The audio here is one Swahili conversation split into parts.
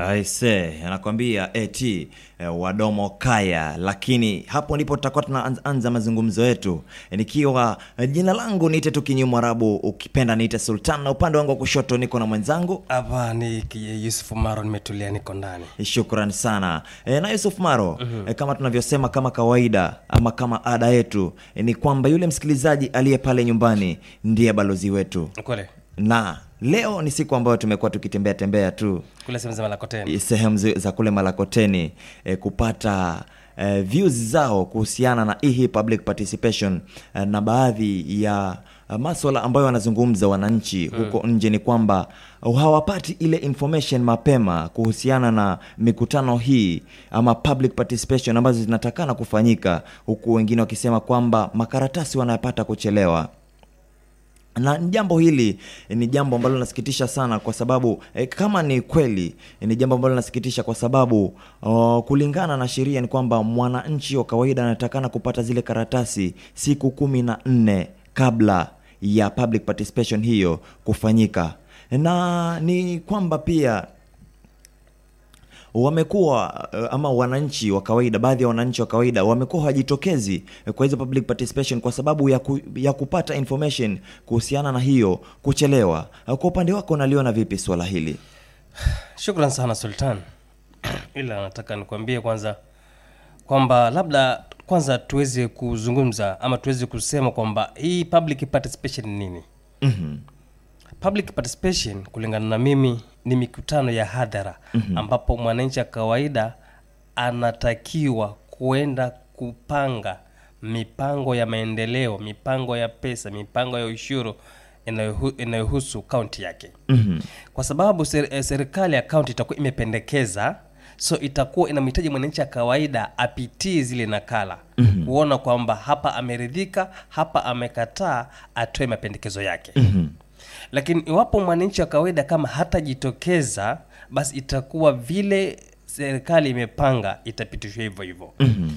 Aise, anakwambia eti eh, wadomo kaya, lakini hapo ndipo tutakuwa tunaanza mazungumzo yetu Eh, nikiwa eh, jina langu niite tu Kinyu Mwarabu, ukipenda niite Sultan, na upande wangu wa kushoto niko na mwenzangu hapa ni ki- Yusuf Maro, nimetulia niko ndani. Shukran sana e, na Yusuf Maro e, kama tunavyosema kama kawaida ama kama ada yetu e, ni kwamba yule msikilizaji aliye pale nyumbani ndiye balozi wetu, Kule na leo ni siku ambayo tumekuwa tukitembea tembea tu kule sehemu za Malakoteni. sehemu zi- za kule Malakoteni e, kupata e, views zao kuhusiana na hii public participation e, na baadhi ya e, maswala ambayo wanazungumza wananchi huko nje ni kwamba hawapati ile information mapema kuhusiana na mikutano hii ama public participation ambazo zinatakana kufanyika, huku wengine wakisema kwamba makaratasi wanayapata kuchelewa na jambo hili ni jambo ambalo linasikitisha sana kwa sababu eh, kama ni kweli eh, ni jambo ambalo linasikitisha kwa sababu oh, kulingana na sheria ni kwamba mwananchi wa kawaida anatakana kupata zile karatasi siku kumi na nne kabla ya public participation hiyo kufanyika na ni kwamba pia wamekuwa eh, ama wananchi wa kawaida, baadhi ya wananchi wa kawaida wamekuwa hawajitokezi eh, kwa hizo public participation kwa sababu ya, ku, ya kupata information kuhusiana na hiyo kuchelewa. Eh, Kwa upande wako unaliona vipi swala hili? Shukran sana Sultan, ila nataka nikwambie kwanza kwamba labda kwanza tuweze kuzungumza ama tuweze kusema kwamba hii public participation ni nini? Mhm. Public participation kulingana na mimi ni mikutano ya hadhara ambapo mwananchi wa kawaida anatakiwa kuenda kupanga mipango ya maendeleo, mipango ya pesa, mipango ya ushuru inayohu- inayohusu kaunti yake Mhm. kwa sababu ser, eh, serikali ya kaunti itakuwa imependekeza so itakuwa inamhitaji mwananchi wa kawaida apitie zile nakala mm-hmm. kuona kwamba hapa ameridhika hapa amekataa atoe mapendekezo yake mm-hmm. lakini iwapo mwananchi wa kawaida kama hatajitokeza basi itakuwa vile serikali imepanga itapitishwa hivyo hivyo mm-hmm.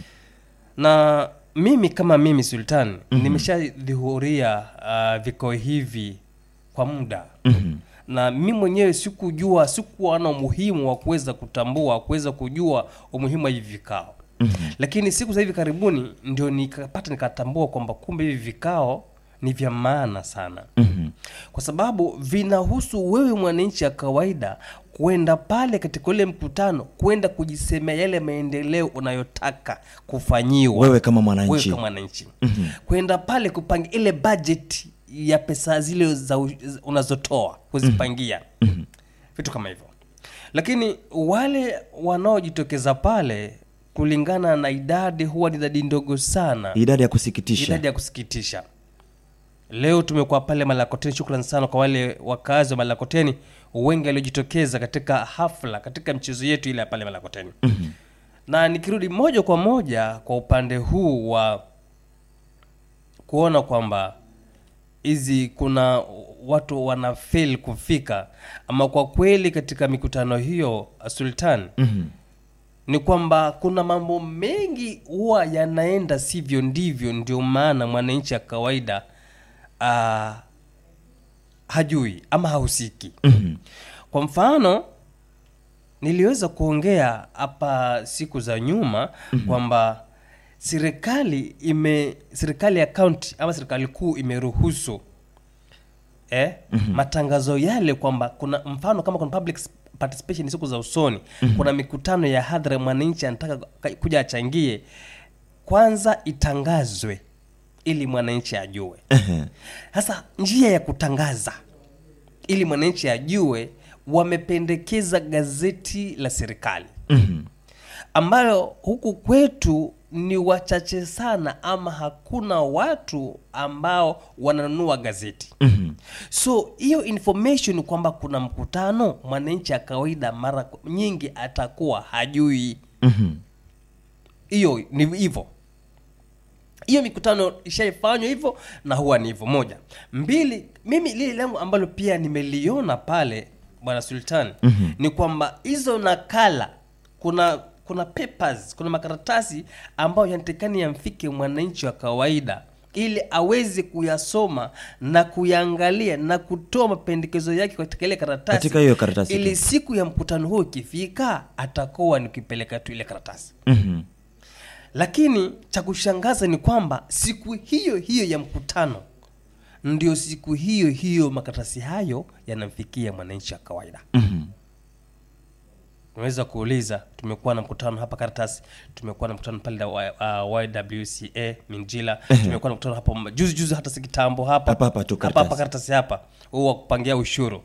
na mimi kama mimi sultan mm-hmm. nimeshadhihuria uh, vikao hivi kwa muda mm-hmm. na mi mwenyewe sikujua sikuwa na umuhimu wa kuweza kutambua kuweza kujua umuhimu wa hivi vikao mm-hmm. lakini siku za hivi karibuni ndio nikapata nikatambua kwamba kumbe hivi vikao ni vya maana sana mm-hmm. kwa sababu vinahusu wewe mwananchi ya kawaida kwenda pale katika ule mkutano kwenda kujisemea yale maendeleo unayotaka kufanyiwa Wewe kama mwananchi. wewe kama mwananchi mm-hmm. kwenda pale kupanga ile budget ya pesa zile za u- unazotoa kuzipangia mm-hmm. vitu kama hivyo lakini wale wanaojitokeza pale kulingana na idadi huwa ni idadi ndogo sana Idadi ya kusikitisha. idadi ya kusikitisha leo tumekuwa pale malakoteni shukran sana kwa wale wakazi wa malakoteni wengi waliojitokeza katika hafla katika mchezo yetu ile ya pale malakoteni mm-hmm. na nikirudi moja kwa moja kwa upande huu wa kuona kwamba hizi kuna watu wana fail kufika ama kwa kweli katika mikutano hiyo sultan Mhm. ni kwamba kuna mambo mengi huwa yanaenda sivyo ndivyo ndio maana mwananchi ya kawaida uh, hajui ama hahusiki Mhm. kwa mfano niliweza kuongea hapa siku za nyuma mm-hmm. kwamba serikali ime serikali ya kaunti ama serikali kuu imeruhusu eh, mm-hmm. matangazo yale kwamba kuna mfano kama kuna public participation siku za usoni mm-hmm. kuna mikutano ya hadhara mwananchi anataka ka- kuja achangie kwanza itangazwe ili mwananchi ajue Ehe. sasa njia ya kutangaza ili mwananchi ajue wamependekeza gazeti la serikali Mhm. ambayo huku kwetu ni wachache sana ama hakuna watu ambao wananunua gazeti Mhm. so hiyo information kwamba kuna mkutano mwananchi ya kawaida mara nyingi atakuwa hajui Mhm. hiyo ni hivyo hiyo mikutano ishaifanywa hivyo na huwa ni hivyo moja mbili mimi lile langu ambalo pia nimeliona pale bwana sultan mm-hmm. ni kwamba hizo nakala kuna kuna papers kuna makaratasi ambayo yanatakikani yamfike mwananchi wa kawaida ili aweze kuyasoma na kuyaangalia na kutoa mapendekezo yake katika ile karatasi Katika hiyo karatasi ili tu. siku ya mkutano huo ikifika atakuwa ni kuipeleka tu ile karatasi Mhm. lakini cha kushangaza ni kwamba siku hiyo hiyo ya mkutano ndio siku hiyo hiyo makaratasi hayo yanamfikia mwananchi wa kawaida Mhm. unaweza kuuliza tumekuwa na mkutano hapa karatasi tumekuwa na mkutano pale wa- uh, ywca minjila tumekuwa na mkutano hapa m- juzi juzi hata si kitambo hapa Hapa hapa tu hapa hapa karatasi. karatasi hapa huu wa kupangia ushuru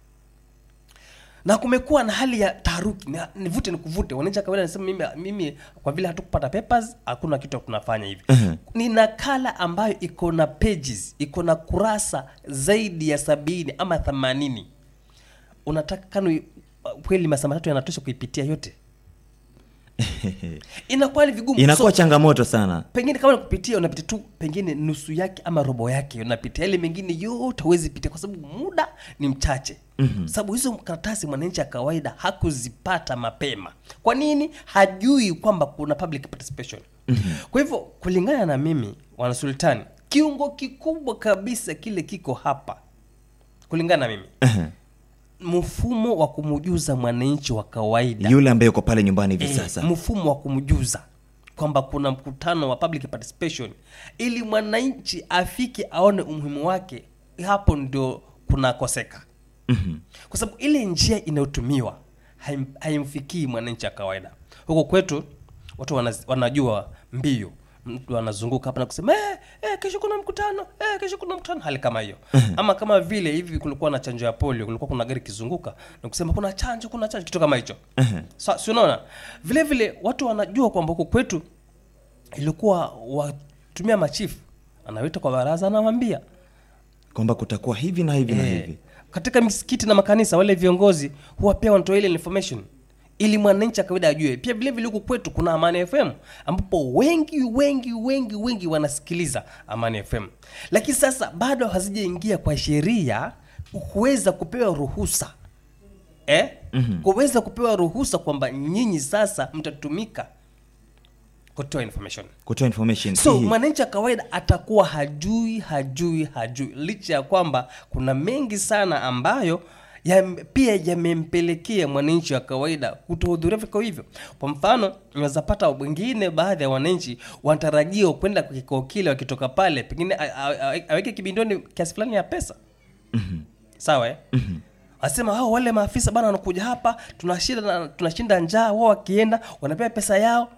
na kumekuwa na hali ya taharuki na- nivute nikuvute wananchi wa kawaida nasema mimi, mimi kwa vile hatukupata papers hakuna kitu tunafanya hivi Mhm. ni nakala ambayo iko na pages iko na kurasa zaidi ya sabini ama themanini unataka kanu kweli masaa matatu yanatosha kuipitia yote inakuwa ni vigumu inakuwa So, changamoto sana pengine kama nakupitia unapitia tu pengine nusu yake ama robo yake unapitia ile mengine yote huwezi pitia kwa sababu muda ni mchache mm-hmm. sababu hizo karatasi mwananchi ya kawaida hakuzipata mapema kwa nini hajui kwamba kuna public participation mm-hmm. kwa hivyo kulingana na mimi wanasultani kiungo kikubwa kabisa kile kiko hapa kulingana na mimi Mhm. mfumo wa kumjuza mwananchi wa kawaida yule ambaye yuko pale nyumbani hivi Eh, sasa mfumo wa kumjuza kwamba kuna mkutano wa public participation ili mwananchi afike aone umuhimu wake hapo ndio kunakoseka Mhm. kwa sababu ile njia inayotumiwa haim- haimfikii mwananchi wa kawaida huko kwetu watu wana, wanajua mbio mtu anazunguka hapa na kusema eh, eh, kesho kuna mkutano eh, kesho kuna mkutano hali kama hiyo ama kama vile hivi kulikuwa na chanjo ya polio kulikuwa kuna gari kizunguka na kusema kuna chanjo kuna chanjo kitu kama hicho so, si unaona vile vile watu wanajua kwamba huko kwetu ilikuwa watumia machifu anawita kwa baraza anawambia kwamba kutakuwa hivi na hivi na Eh, hivi katika misikiti na makanisa wale viongozi huwa pia wanatoa ile information ili mwananchi wa kawaida ajue pia vile vile huku kwetu kuna amani fm ambapo wengi wengi wengi wengi wanasikiliza amani fm lakini sasa bado hazijaingia kwa sheria kuweza kupewa ruhusa eh? mm-hmm. kuweza kupewa ruhusa kwamba nyinyi sasa mtatumika kutoa information kutoa information so hii. mwananchi wa kawaida atakuwa hajui hajui hajui licha ya kwamba kuna mengi sana ambayo ya, pia yamempelekea mwananchi wa kawaida kutohudhuria vikao hivyo kwa mfano unaweza pata wengine baadhi ya wananchi wanatarajiwa kwenda kwa kikao kile wakitoka pale pengine a- a- a- aweke kibindoni kiasi fulani ya pesa sawa eh? asema hao wale maafisa bana wanakuja hapa tunashinda tunashinda njaa wao wakienda wanapewa pesa yao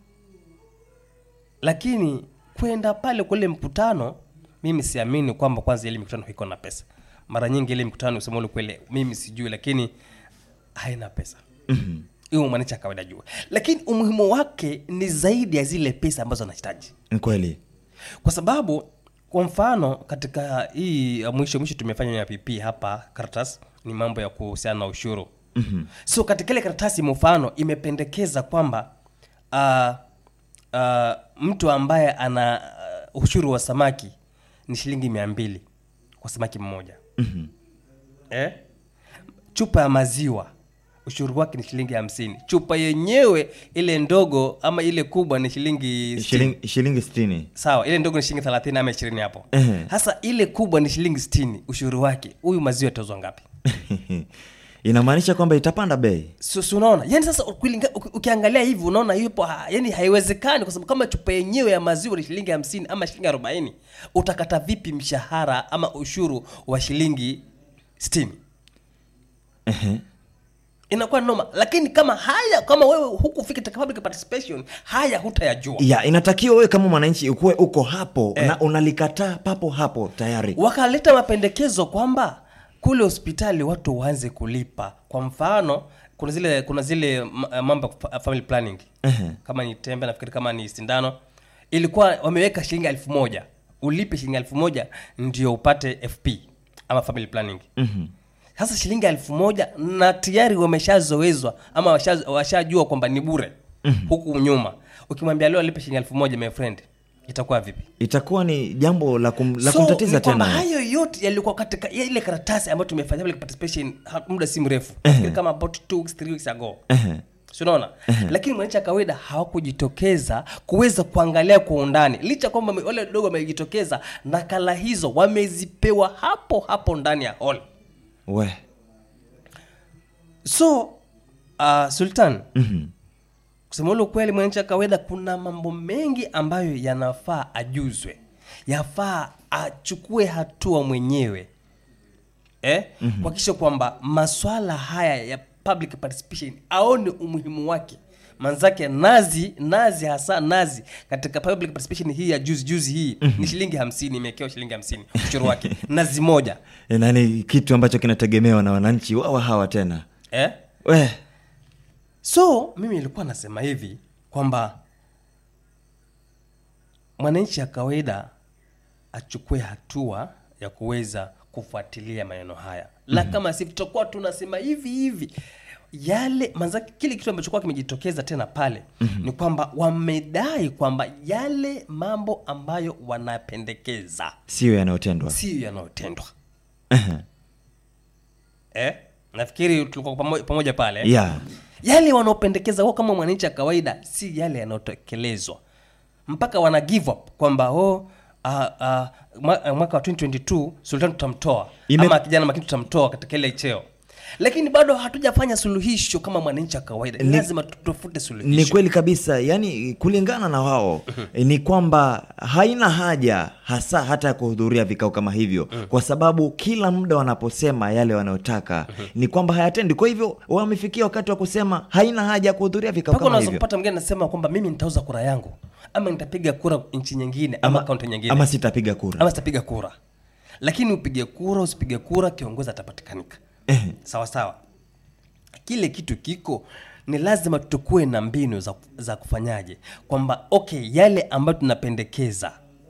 lakini kwenda pale kwa ile mkutano mimi siamini kwamba kwanza ile mikutano iko na pesa mara nyingi ile mikutano usema ule kweli mimi sijui lakini haina pesa Mhm. hiyo mwananchi wa kawaida jua lakini umuhimu wake ni zaidi ya zile pesa ambazo anahitaji Ni kweli kwa sababu kwa mfano katika hii ya mwisho mwisho tumefanya ya pp hapa karatasi ni mambo ya kuhusiana na ushuru mm-hmm. so katika ile karatasi mfano imependekeza kwamba uh, uh, mtu ambaye ana uh, ushuru wa samaki ni shilingi mia mbili kwa samaki mmoja Mhm. eh? chupa ya maziwa ushuru wake ni shilingi hamsini chupa yenyewe ile ndogo ama ile kubwa ni shilingi sitini. shilingi shilingi sitini sawa ile ndogo ni shilingi thelathini ama ishirini hapo Ehe. sasa ile kubwa ni shilingi sitini ushuru wake huyu maziwa atozwa ngapi inamaanisha kwamba itapanda bei so, so unaona yani sasa ukilinga- uki- ukiangalia hivi unaona yupo ha, yani haiwezekani kwa sababu kama chupa yenyewe ya maziwa ni shilingi hamsini ama shilingi arobaini utakata vipi mshahara ama ushuru wa shilingi sitini Ehe. inakuwa noma lakini kama haya kama wewe hukufika katika public participation haya hutayajua ya inatakiwa wewe kama mwananchi ukuwe uko hapo na unalikataa papo hapo tayari wakaleta mapendekezo kwamba kule hospitali watu waanze kulipa kwa mfano kuna zile kuna zile ma- mambo ya fa- family planning Ehe. kama ni tembe nafikiri kama ni sindano ilikuwa wameweka shilingi elfu moja ulipe shilingi elfu moja ndio upate fp ama family planning Mhm. sasa shilingi elfu moja na tayari wameshazoezwa ama washa- washajua kwamba ni bure huku nyuma ukimwambia leo alipe shilingi elfu moja my friend itakuwa vipi itakuwa ni jambo la, kum, la So, kumtatiza ni kwamba tena hayo yote yalikuwa katika ya ile karatasi ambayo tumefanya public participation ha- muda si mrefu Nafikiri kama about two weeks, three weeks ago Ehe. si unaona lakini mwananchi wa kawaida hawakujitokeza kuweza kuangalia kwa undani licha kwamba wame- wale wadogo wamejitokeza nakala hizo wamezipewa hapo hapo ndani ya hall we so uh, sultan Mhm. kusema ule ukweli mwananchi wa kawaida kuna mambo mengi ambayo yanafaa ajuzwe yafaa achukue hatua mwenyewe eh? mm-hmm. kuhakikisha kwamba maswala haya ya public participation aone umuhimu wake manzake nazi nazi hasa nazi katika public participation hii ya juzi juzi hii mm-hmm. ni shilingi hamsini imewekewa shilingi hamsini ushuru wake nazi moja E, na ni kitu ambacho kinategemewa na wananchi wawa hawa tena eh? we so mimi nilikuwa nasema hivi kwamba mwananchi ya kawaida achukue hatua ya kuweza kufuatilia maneno haya la kama si tutakuwa tunasema hivi hivi yale manzake kile kitu ambacho kuwa kimejitokeza tena pale mm-hmm. ni kwamba wamedai kwamba yale mambo ambayo wanapendekeza siyo yanayotendwa siyo yanayotendwa Ehe. eh? nafikiri tulikuwa pamoja, pamoja pale yeah. yale wanaopendekeza wao kama mwananchi wa kawaida si yale yanayotekelezwa mpaka wana give up kwamba oh, uh, uh, mwa- uh, mwaka wa 2022 sultan tutamtoa Ime- ama kijana makini tutamtoa katika ile cheo lakini bado hatujafanya suluhisho kama mwananchi wa kawaida Ni- lazima tutafute suluhisho ni kweli kabisa yani kulingana na wao ni kwamba haina haja hasa hata ya kuhudhuria vikao kama hivyo kwa sababu kila muda wanaposema yale wanayotaka ni kwamba hayatendi kwa hivyo wamefikia wakati wa kusema haina haja ya kuhudhuria vikao mpaka kama unaweza hivyo kupata mgeni anasema kwamba mimi nitauza kura yangu ama nitapiga kura nchi nyingine ama, kaunti nyingine ama sitapiga kura ama sitapiga kura lakini upige kura usipige kura kiongozi atapatikanika sawa sawa kile kitu kiko ni lazima tukuwe na mbinu za, za kufanyaje kwamba okay yale ambayo tunapendekeza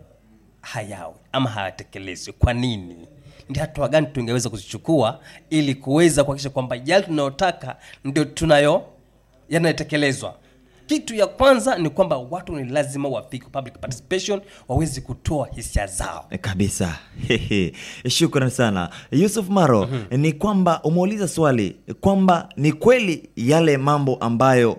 hayawe ama hayatekelezwi kwa nini ndi hatua gani tungeweza kuzichukua ili kuweza kuhakikisha kwamba yale tunayotaka ndio tunayo yanayotekelezwa kitu ya kwanza ni kwamba watu ni lazima wafike public participation waweze kutoa hisia zao kabisa Hehe. shukran sana yusuf maro ni kwamba umeuliza swali kwamba ni kweli yale mambo ambayo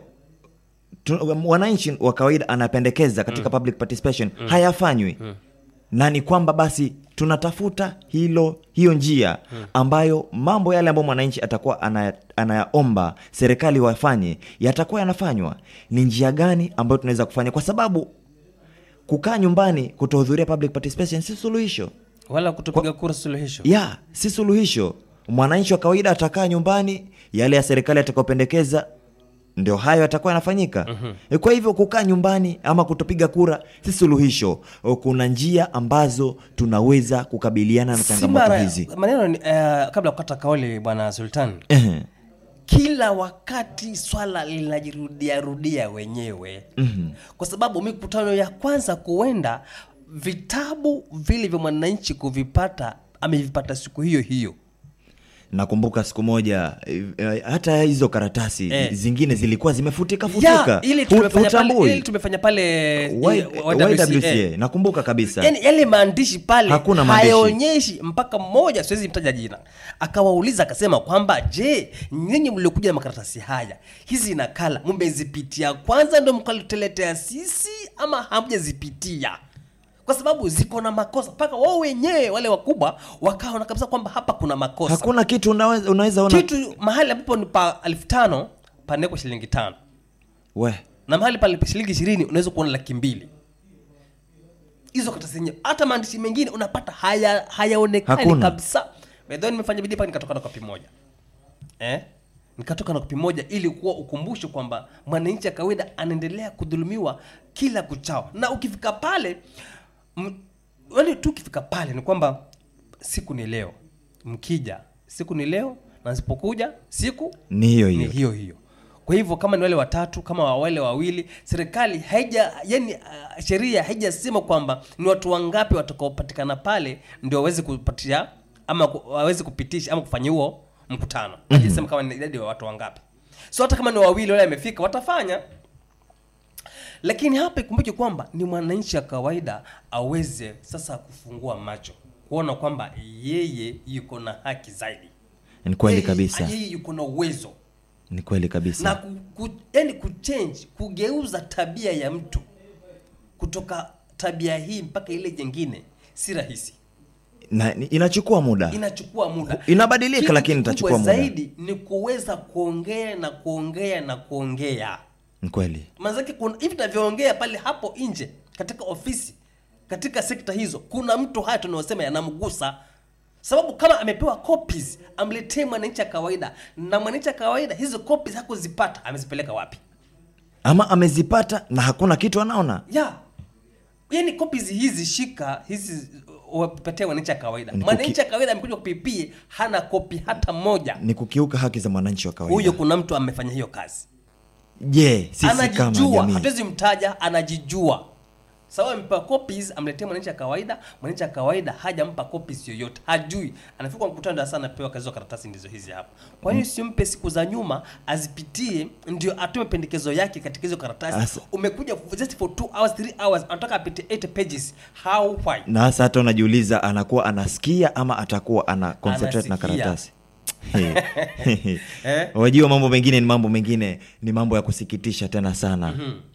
tu- wananchi wa kawaida anapendekeza katika public participation hayafanywi na ni kwamba basi tunatafuta hilo hiyo njia ambayo mambo yale ambayo mwananchi atakuwa anaya- anayaomba serikali wafanye yatakuwa yanafanywa ni njia gani ambayo tunaweza kufanya kwa sababu kukaa nyumbani kutohudhuria public participation si suluhisho wala kutopiga kura suluhisho ya si suluhisho mwananchi wa kawaida atakaa nyumbani yale ya serikali atakayopendekeza ndio hayo yatakuwa yanafanyika mm-hmm. kwa hivyo kukaa nyumbani ama kutopiga kura si suluhisho O, kuna njia ambazo tunaweza kukabiliana na Si changamoto mara- hizi maneno ni, uh, kabla ya kukata kauli bwana sultan Ehe. kila wakati swala linajirudia rudia wenyewe mm-hmm. kwa sababu mikutano ya kwanza kuenda vitabu vile vya mwananchi kuvipata amevipata siku hiyo hiyo nakumbuka siku moja eh, eh, hata hizo karatasi Eh. zingine zilikuwa zimefutika ya futika ili Hu- tumefanya pale, hutambui. ili tumefanya pale eh, Y- YWCA. YWCA, nakumbuka kabisa yani yale maandishi pale Hakuna maandishi. hayaonyeshi mpaka mmoja siwezi mtaja jina akawauliza akasema kwamba je nyinyi mliokuja na makaratasi haya hizi nakala mmezipitia kwanza ndo mkatuletea sisi ama hamjazipitia kwa sababu ziko na makosa mpaka wao wenyewe wale wakubwa wakaona kabisa kwamba hapa kuna makosa hakuna kitu unaweza, unaweza ona kitu mahali ambapo ni pa elfu tano panekwa shilingi tano we na mahali pale shilingi ishirini unaweza kuona laki mbili hizo karatasi zenyewe hata maandishi mengine unapata haya hayaonekani Hakuna. kabisa bedho nimefanya bidii paka nikatoka na kopi moja eh? nikatoka na kopi moja ili kuwa ukumbusho kwamba mwananchi wa kawaida anaendelea kudhulumiwa kila kuchao na ukifika pale m- wale tu ukifika pale ni kwamba siku ni leo mkija siku ni leo na nsipokuja siku ni hiyo ni hiyo hiyo hiyo kwa hivyo kama ni wale watatu kama wale wawili serikali haija yani uh, sheria haijasema kwamba ni watu wangapi watakaopatikana pale ndio waweze kupatia ama ku- waweze kupitisha ama kufanya huo mkutano haijasema kama ni idadi ya watu wangapi so hata kama ni wawili wale amefika watafanya lakini hapa ikumbuke kwamba ni mwananchi wa kawaida aweze sasa kufungua macho kuona kwamba yeye yuko na haki zaidi ni kweli yeye- kabisa yeye yuko na uwezo ni kweli kabisa na ku, ku, yani kuchange kugeuza tabia ya mtu kutoka tabia hii mpaka ile nyingine si rahisi na ni- inachukua muda inachukua muda Inabadilika, Kitu lakini kikubwa itachukua muda. zaidi ni kuweza kuongea na kuongea na kuongea ni kweli manzake kuna hivi tunavyoongea pale hapo nje katika ofisi katika sekta hizo kuna mtu haya tunayosema yanamgusa sababu kama amepewa copies amletee mwananchi wa kawaida na mwananchi wa kawaida hizo copies hakuzipata amezipeleka wapi ama amezipata na hakuna kitu anaona ya yani copies hizi shika hizi wapatia mwananchi wa kawaida Ni kuki- mwananchi wa kawaida amekuja kupipie hana kopi hata moja ni kukiuka haki za mwananchi wa huyo kawaida kuna mtu amefanya hiyo kazi je sisi kama anajijua jamii hatuwezi mtaja anajijua sawa amepewa copies amletee mwananchi wa kawaida mwananchi wa kawaida hajampa copies yoyote hajui anafika kwa mkutano darasani anapewa kazi za karatasi ndizo hizi hapa kwa hiyo simpe siku za nyuma azipitie ndio atume pendekezo yake katika hizo karatasi Asa- umekuja just for 2 hours 3 hours anataka apitie 8 pages how why na hasa hata unajiuliza anakuwa anasikia ama atakuwa ana concentrate na Anasikia. karatasi wajua mambo mengine ni mambo mengine ni mambo ya kusikitisha tena sana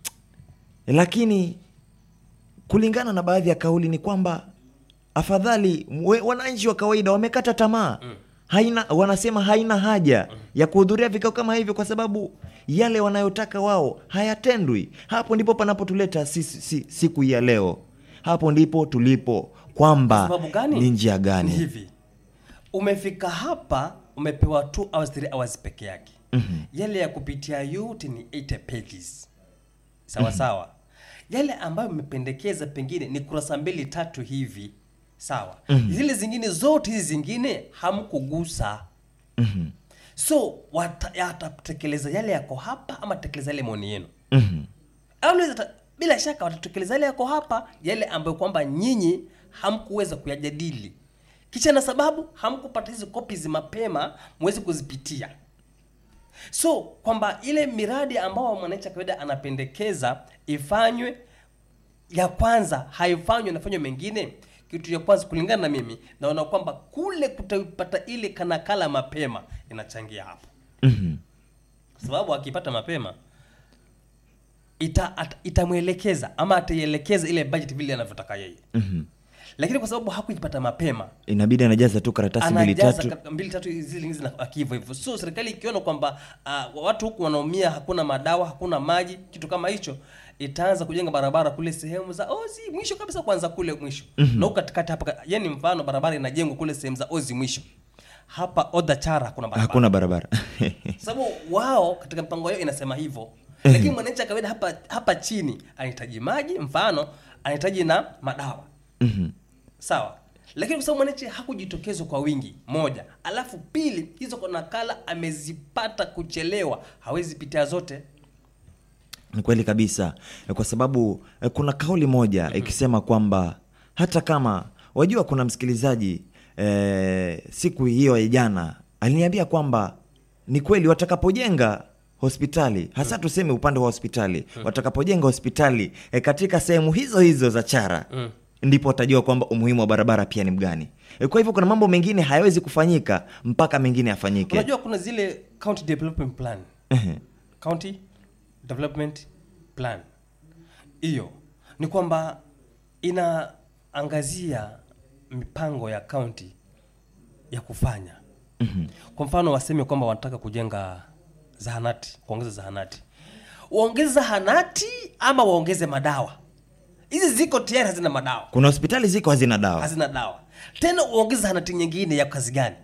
lakini kulingana na baadhi ya kauli ni kwamba afadhali we, wananchi wa kawaida wamekata tamaa haina wanasema haina haja ya kuhudhuria vikao kama hivyo kwa sababu yale wanayotaka wao hayatendwi hapo ndipo panapotuleta sisi si, siku hii ya leo hapo ndipo tulipo kwamba sababu gani ni njia Ni gani hivi umefika hapa umepewa 2 hours 3 hours peke yake mm-hmm. yale ya kupitia yote ni 8 pages sawa mm-hmm. sawa yale ambayo mmependekeza pengine ni kurasa mbili tatu hivi sawa mm-hmm. zile zingine zote hizi zingine hamkugusa Mhm. so wata- yatatekeleza yale yako hapa ama tekeleza yale maoni yenu Mhm. au naweza ta- bila shaka watatekeleza yale yako hapa yale ambayo kwamba nyinyi hamkuweza kuyajadili kisha na sababu hamkupata hizo copies mapema mweze kuzipitia so kwamba ile miradi ambao mwananchi wa kawaida anapendekeza ifanywe ya kwanza haifanywe inafanywa mengine kitu ya kwanza kulingana na mimi naona kwamba kule kutapata ile kanakala mapema inachangia hapo Mhm. kwa sababu akipata mapema ita, at, itamwelekeza ama ataielekeza ile budget vile anavyotaka yeye Mhm. lakini kwa sababu hakuipata mapema inabidi anajaza tu karatasi mbili anajaza tatu ka- mbili tatu zile zingine zinabaki hivyo hivyo so serikali ikiona kwamba uh, watu huku wanaumia hakuna madawa hakuna maji kitu kama hicho itaanza kujenga barabara kule sehemu za ozi mwisho kabisa kwanza kule mwisho mm-hmm. na huku katikati hapa yani mfano barabara inajengwa kule sehemu za ozi mwisho hapa odha chara hakuna barabara hakuna barabara sababu wao katika mpango yao inasema hivyo lakini mwananchi wa kawaida hapa hapa chini anahitaji maji mfano anahitaji na madawa Mhm. sawa lakini kwa sababu mwananchi hakujitokezwa kwa wingi moja alafu pili hizo kwa nakala amezipata kuchelewa hawezi pitia zote ni kweli kabisa Eh, kwa sababu eh, kuna kauli moja ikisema kwamba hata kama wajua kuna msikilizaji eh, siku hiyo ya jana aliniambia kwamba ni kweli watakapojenga hospitali hasa tuseme upande wa hospitali watakapojenga hospitali eh, katika sehemu hizo hizo za chara ndipo watajua kwamba umuhimu wa barabara pia ni mgani Eh, kwa hivyo kuna mambo mengine hayawezi kufanyika mpaka mengine yafanyike unajua kuna zile county development plan Ehe. county development plan hiyo ni kwamba inaangazia mipango ya county ya kufanya mm-hmm. kwa mfano waseme kwamba wanataka kujenga zahanati kuongeza zahanati waongeze zahanati ama waongeze madawa hizi ziko tayari hazina madawa kuna hospitali ziko hazina dawa hazina dawa tena uongeze zahanati nyingine ya kazi gani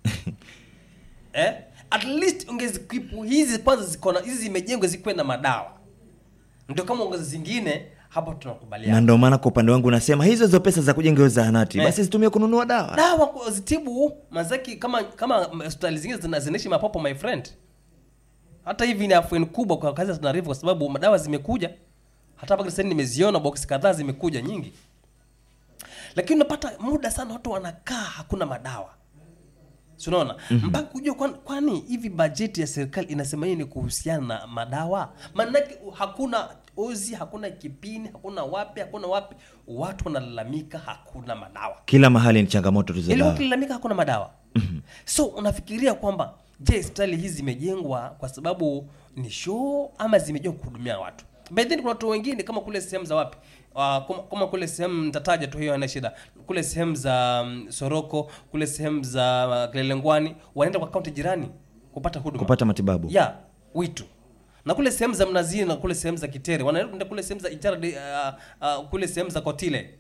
eh? at least ungezikipu hizi kwanza ziko na hizi zimejengwa zikuwe na madawa ndio kama ongeze zingine hapo na tunakubaliana ndio maana kwa upande wangu nasema hizo hizo pesa za kujenga hiyo zahanati Eh. basi zitumie kununua dawa dawa kwa- zitibu mazaki kama kama hospitali zingine zina- zinaishi mapopo my friend hata hivi ni afueni kubwa kwa kazi za Tana River kwa sababu madawa zimekuja hata mpaka sasa nimeziona box kadhaa zimekuja nyingi lakini unapata muda sana watu wanakaa hakuna madawa Si unaona mm-hmm. mpaka kujua kwani, kwani hivi bajeti ya serikali inasema nini kuhusiana na madawa maanake hakuna ozi hakuna kipini hakuna wapi hakuna wapi watu wanalalamika hakuna madawa kila mahali ni changamoto tu za ili dawa wakilalamika hakuna madawa mm-hmm. so unafikiria kwamba je hospitali hizi zimejengwa kwa sababu ni show ama zimejengwa kuhudumia watu by then kuna watu wengine kama kule sehemu za wapi Uh, kama, kama kule sehemu nitataja tu hiyo ana shida kule sehemu za um, soroko kule sehemu za uh, kilelengwani wanaenda kwa kaunti jirani kupata huduma kupata matibabu ya witu na kule sehemu za mnazini na kule sehemu za kitere wanaenda kule sehemu za ijara uh, uh, kule sehemu za kotile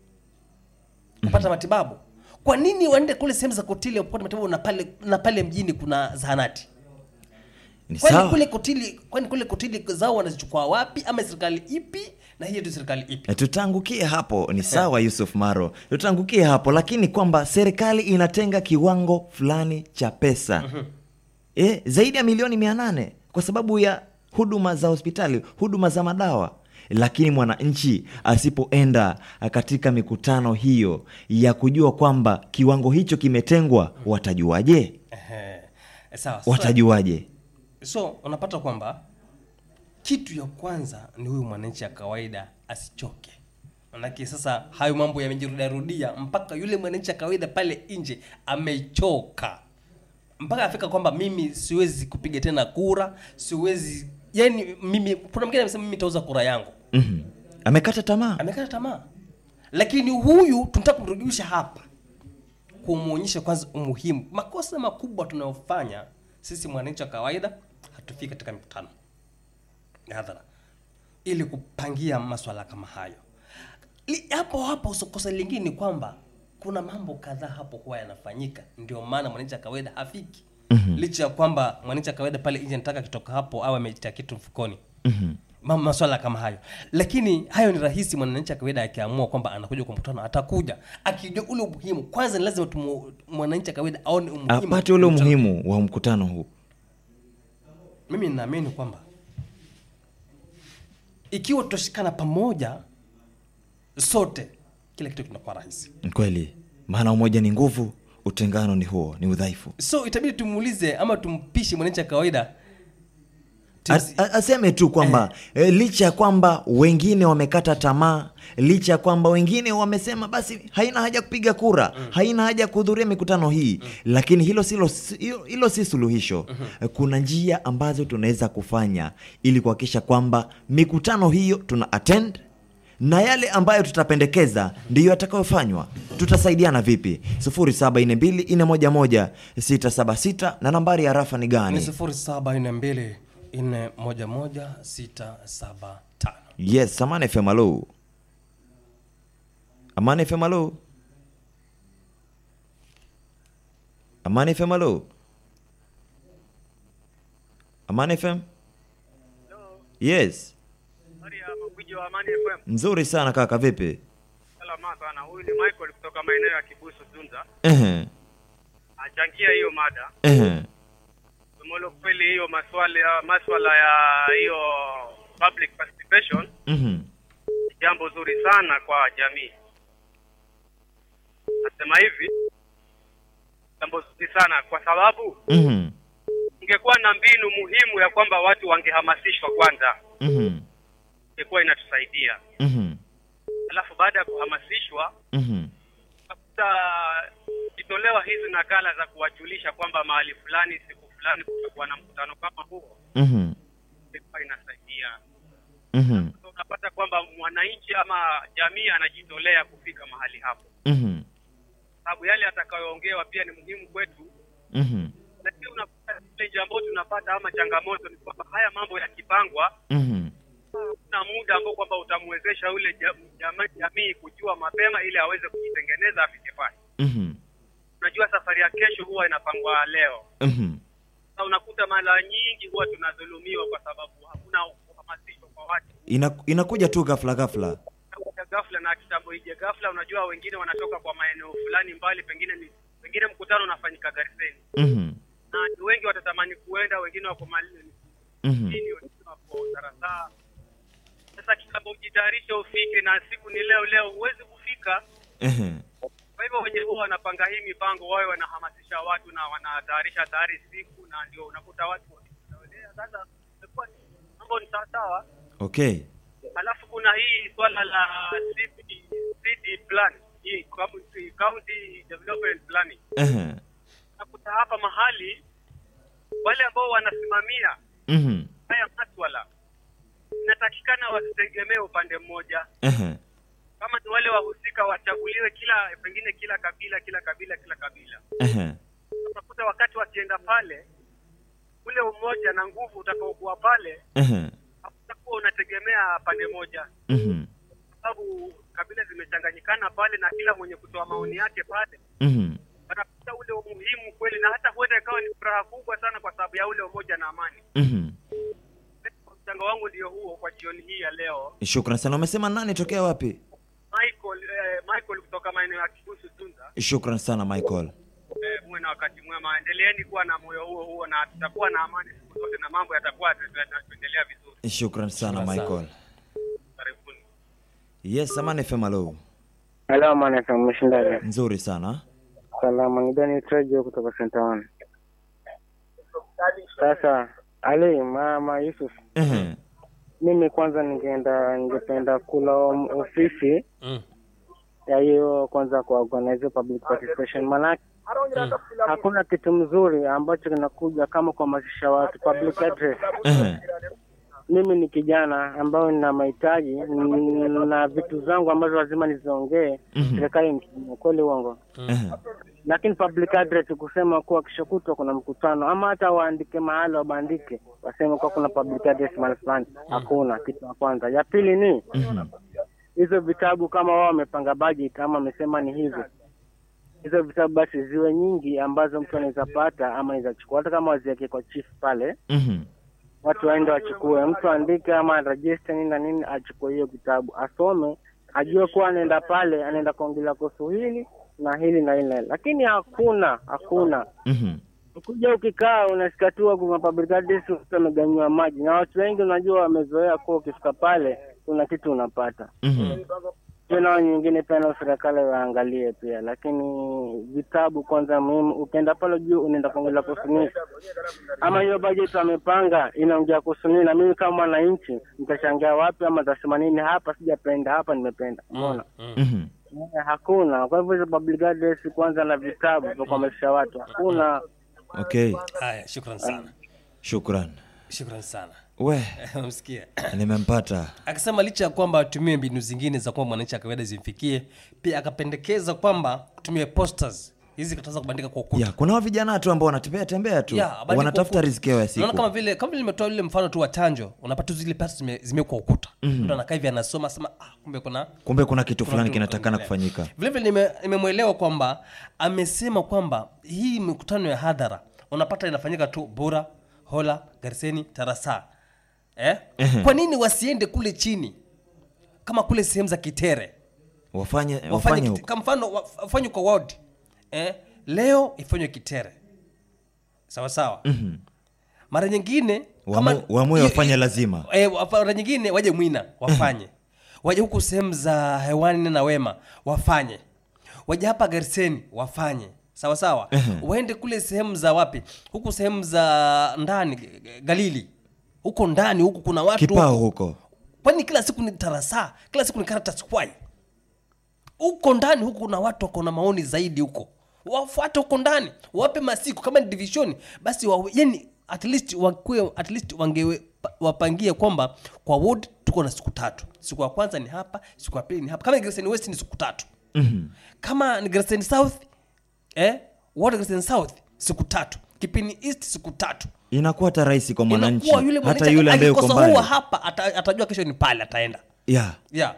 kupata matibabu kwa nini waende kule sehemu za kotile kupata matibabu na pale na pale mjini kuna zahanati ni kwani sawa kule kotili kwani kule kotili zao wanazichukua wapi ama serikali ipi na hiyo ndio serikali ipi E, tutaangukie hapo ni sawa yusuf maro tutaangukie hapo lakini kwamba serikali inatenga kiwango fulani cha pesa e, zaidi ya milioni mia nane kwa sababu ya huduma za hospitali huduma za madawa lakini mwananchi asipoenda katika mikutano hiyo ya kujua kwamba kiwango hicho kimetengwa watajuaje Ehe. sawa sasa- watajuaje so unapata kwamba kitu ya kwanza ni huyu mwananchi ya kawaida asichoke manake sasa hayo mambo yamejirudiarudia mpaka yule mwananchi ya kawaida pale nje amechoka mpaka afika kwamba mimi siwezi kupiga tena kura siwezi yani mimi kuna mwingine amesema mimi nitauza kura yangu mm amekata tamaa amekata tamaa lakini huyu tunataka kumrudisha hapa kumwonyesha kwanza umuhimu makosa makubwa tunayofanya sisi mwananchi wa kawaida hatufiki katika mikutano ya hadhara ili kupangia maswala kama hayo Li- hapo hapo so- kosa lingine ni kwamba kuna mambo kadhaa hapo huwa yanafanyika ndio maana mwananchi wa kawaida hafiki mm-hmm. licha ya kwamba mwananchi wa kawaida pale nje nataka kitoka hapo au ametia kitu mfukoni mm-hmm. Ma- maswala kama hayo lakini hayo ni rahisi mwananchi wa kawaida akiamua kwamba anakuja kwa mkutano atakuja akijua ule umuhimu kwanza ni lazima tumu- mwananchi wa kawaida aone umuhimu apate ule wa mkutano. umuhimu wa mkutano huu mimi ninaamini kwamba ikiwa tutashikana pamoja sote kila kitu kinakuwa rahisi Ni kweli maana umoja ni nguvu utengano ni huo ni udhaifu so itabidi tumuulize ama tumpishe mwananchi wa kawaida As, a- aseme tu kwamba e, licha ya kwamba wengine wamekata tamaa licha ya kwamba wengine wamesema basi haina haja kupiga kura haina haja kuhudhuria mikutano hii lakini hilo silo hilo, hilo si suluhisho E, kuna njia ambazo tunaweza kufanya ili kuhakikisha kwamba mikutano hiyo tuna attend na yale ambayo tutapendekeza ndiyo yatakayofanywa tutasaidiana vipi 0742411676 na nambari ya rafa ni ni gani sifuri saba nne mbili nne moja moja sita saba tano yes amani fm alo amani fm alo amani fm alo amani fm yes Habari ya Magwiji wa Amani FM. nzuri sana kaka vipi Salama sana. Huyu ni Michael kutoka maeneo ya Kibusu Zunza. Ehe, Achangia hiyo mada. ehe, Tumolo kweli hiyo maswala ya maswala ya hiyo public participation mhm, ni jambo zuri sana kwa jamii. Nasema hivi jambo zuri sana kwa sababu mhm, ingekuwa na mbinu muhimu ya kwamba watu wangehamasishwa kwanza, mhm, ingekuwa inatusaidia. mhm, Alafu baada ya kuhamasishwa mhm, sasa ikitolewa hizi nakala za kuwajulisha kwamba mahali fulani siku fulani kutakuwa na mkutano kama huo, mhm, ilikuwa inasaidia. mhm, So unapata kwamba mwananchi ama jamii anajitolea kufika mahali hapo, mhm, sababu yale atakayoongewa pia ni muhimu kwetu. mhm, Lakini unapata challenge ambayo tunapata ama changamoto ni kwamba haya mambo yakipangwa, mhm, kuna muda ambao kwamba utamwezesha ule jam- jama- jamii kujua mapema ili aweze kujitengeneza afike pale. mhm, Unajua safari ya kesho huwa inapangwa leo. mhm, Sasa unakuta mara nyingi huwa tunadhulumiwa kwa sababu hakuna uhamasisho kwa watu Ina, inakuja tu ghafla ghafla Inakuja ghafla na kitambo ije ghafla. Unajua wengine wanatoka kwa maeneo fulani mbali, pengine ni pengine mkutano unafanyika Gariseni mhm, na ni wengi watatamani kuenda, wengine wako mali mhm, wengine wako Tarasaa. Sasa kitambo ujitayarishe ufike, na siku ni leo leo, huwezi kufika. ehe, Kwa hivyo wenye huwa wanapanga hii mipango, wawe wanahamasisha watu na wanatayarisha tayari siku, na ndio unakuta watu wakijitolea. Sasa imekuwa ni- mambo ni sawasawa. okay Alafu kuna hii swala la CD, CD plan hii county, county development planning. ehe, Nakuta hapa mahali wale ambao wanasimamia Mhm. haya maswala inatakikana wasitegemee upande mmoja Ehe. kama ni wale wahusika wachaguliwe kila pengine kila kabila kila kabila kila kabila Ehe. utakuta wakati wakienda pale ule umoja na nguvu utakaokuwa pale Ehe. utakuwa unategemea pande moja Mhm. kwa sababu kabila zimechanganyikana pale na kila mwenye kutoa maoni yake pale Mhm. wanakuta ule umuhimu kweli na hata huenda ikawa ni furaha kubwa sana kwa sababu ya ule umoja na amani Mhm. mchango wangu ndio huo kwa jioni hii ya leo Shukran sana. Umesema nani tokea wapi? michael eh, michael kutoka maeneo ya kibusu tunza Shukran sana Michael. eh, muwe na wakati mwema endeleeni kuwa na moyo huo huo na tutakuwa na amani siku zote na mambo yatakuwa yataendelea vizuri Shukran sana Shukran sana. Michael. karibuni Yes, Amani FM hello. Hello, man, FM mshindaji. Nzuri sana. Salama, ni Dani Trejo kutoka Center One. Sasa Ali mama Yusuf, Ehe. mimi kwanza ningeenda ningependa kula om- ofisi Mm. ya hiyo kwanza kwa organize public participation, maanake hakuna kitu mzuri ambacho kinakuja kama kuhamasisha watu public address. Ehe. Mimi ni kijana ambayo nina mahitaji n- na vitu zangu ambazo lazima niziongee Mhm. serikali ni kweli uongo Ehe. lakini public address kusema kuwa kesho kutwa kuna mkutano ama hata waandike mahali wabandike waseme kuwa kuna public address mahali fulani hakuna kitu ya kwanza ya pili ni Mhm. hizo vitabu kama wao wamepanga budget ama wamesema ni hivi hizo vitabu basi ziwe nyingi ambazo mtu anaweza pata ama anaweza chukua hata kama waziweke kwa chief pale Mhm. watu waende wachukue mtu aandike ama register nini na nini achukue hiyo kitabu asome ajue kuwa anaenda pale anaenda kuongelea kuhusu hili na hili na hili na hili lakini hakuna hakuna Mhm. ukuja ukikaa unasikia tu kuna public address mtu ameganyiwa maji na watu wengi unajua wamezoea kuwa ukifika pale kuna kitu unapata Mhm. pia nao nyingine pia nao serikali waangalie pia lakini vitabu kwanza muhimu ukienda pale juu unaenda kuongelea kuhusu nini ama hiyo bajeti wamepanga inaongea kuhusu nini na mimi kama mwananchi nitashangia wapi ama tasema nini hapa sijapenda hapa nimependa umeona Mm. Mhm. Eh, hakuna kwa hivyo hizo public address kwanza na vitabu vya kuhamasisha watu hakuna Okay. haya shukran sana Shukran. shukran sana We, msikia nimempata. akasema licha ya kwamba atumie mbinu zingine za kwamba mwananchi wa kawaida zimfikie pia akapendekeza kwamba tumie posters hizi kataweza kubandika kwa ukuta Ya, kuna hao vijana tu ambao wanatembea tembea tu. Ya, bandika Wanatafuta ukuta. riziki yao ya Unaona kama siku. vile kama vile nimetoa ile mfano tu wa chanjo unapata tu zile pesa zime- zimewekwa ukuta mtu anakaa hivi anasoma sema ah, kumbe kuna Kumbe kuna kitu kuna fulani kitu kinatakana kinaendelea. kufanyika. vile vile nime- nimemwelewa kwamba amesema kwamba hii mikutano ya hadhara unapata inafanyika tu bura hola garseni tarasa eh? Ehe. kwa nini wasiende kule chini kama kule sehemu za kitere Wafanye wafanye wafanye huko. kwa mfano wa- wafanye kwa ward eh? leo ifanywe kitere sawa sawa Mhm. mara nyingine Wamu- waamue hiyo- wafanye lazima. eh, wafa- mara nyingine waje mwina wafanye waje huku sehemu za hewani na wema wafanye waje hapa garseni wafanye sawa sawa waende kule sehemu za wapi huku sehemu za ndani G- G- galili huko ndani huku kuna watu Kipao huko. huko. kwani kila siku ni tarasa kila siku ni karatasi kwai huko ndani huku kuna watu wako na maoni zaidi huko wafuate huko ndani wape masiku kama ni division basi wa, yani at least wakue, at least wangewe wapangie kwamba kwa ward tuko na siku tatu siku ya kwanza ni hapa siku ya pili ni hapa kama ni Grayson west ni siku tatu Mhm. kama ni Grayson south eh ward Grayson south siku tatu kipini east siku tatu Inakuwa hata rahisi kwa mwananchi. Inakuwa yule Hata mwananchi yule ambaye uko akikosa mbali. huwa hapa ata, atajua kesho ni pale ataenda Yeah. yeah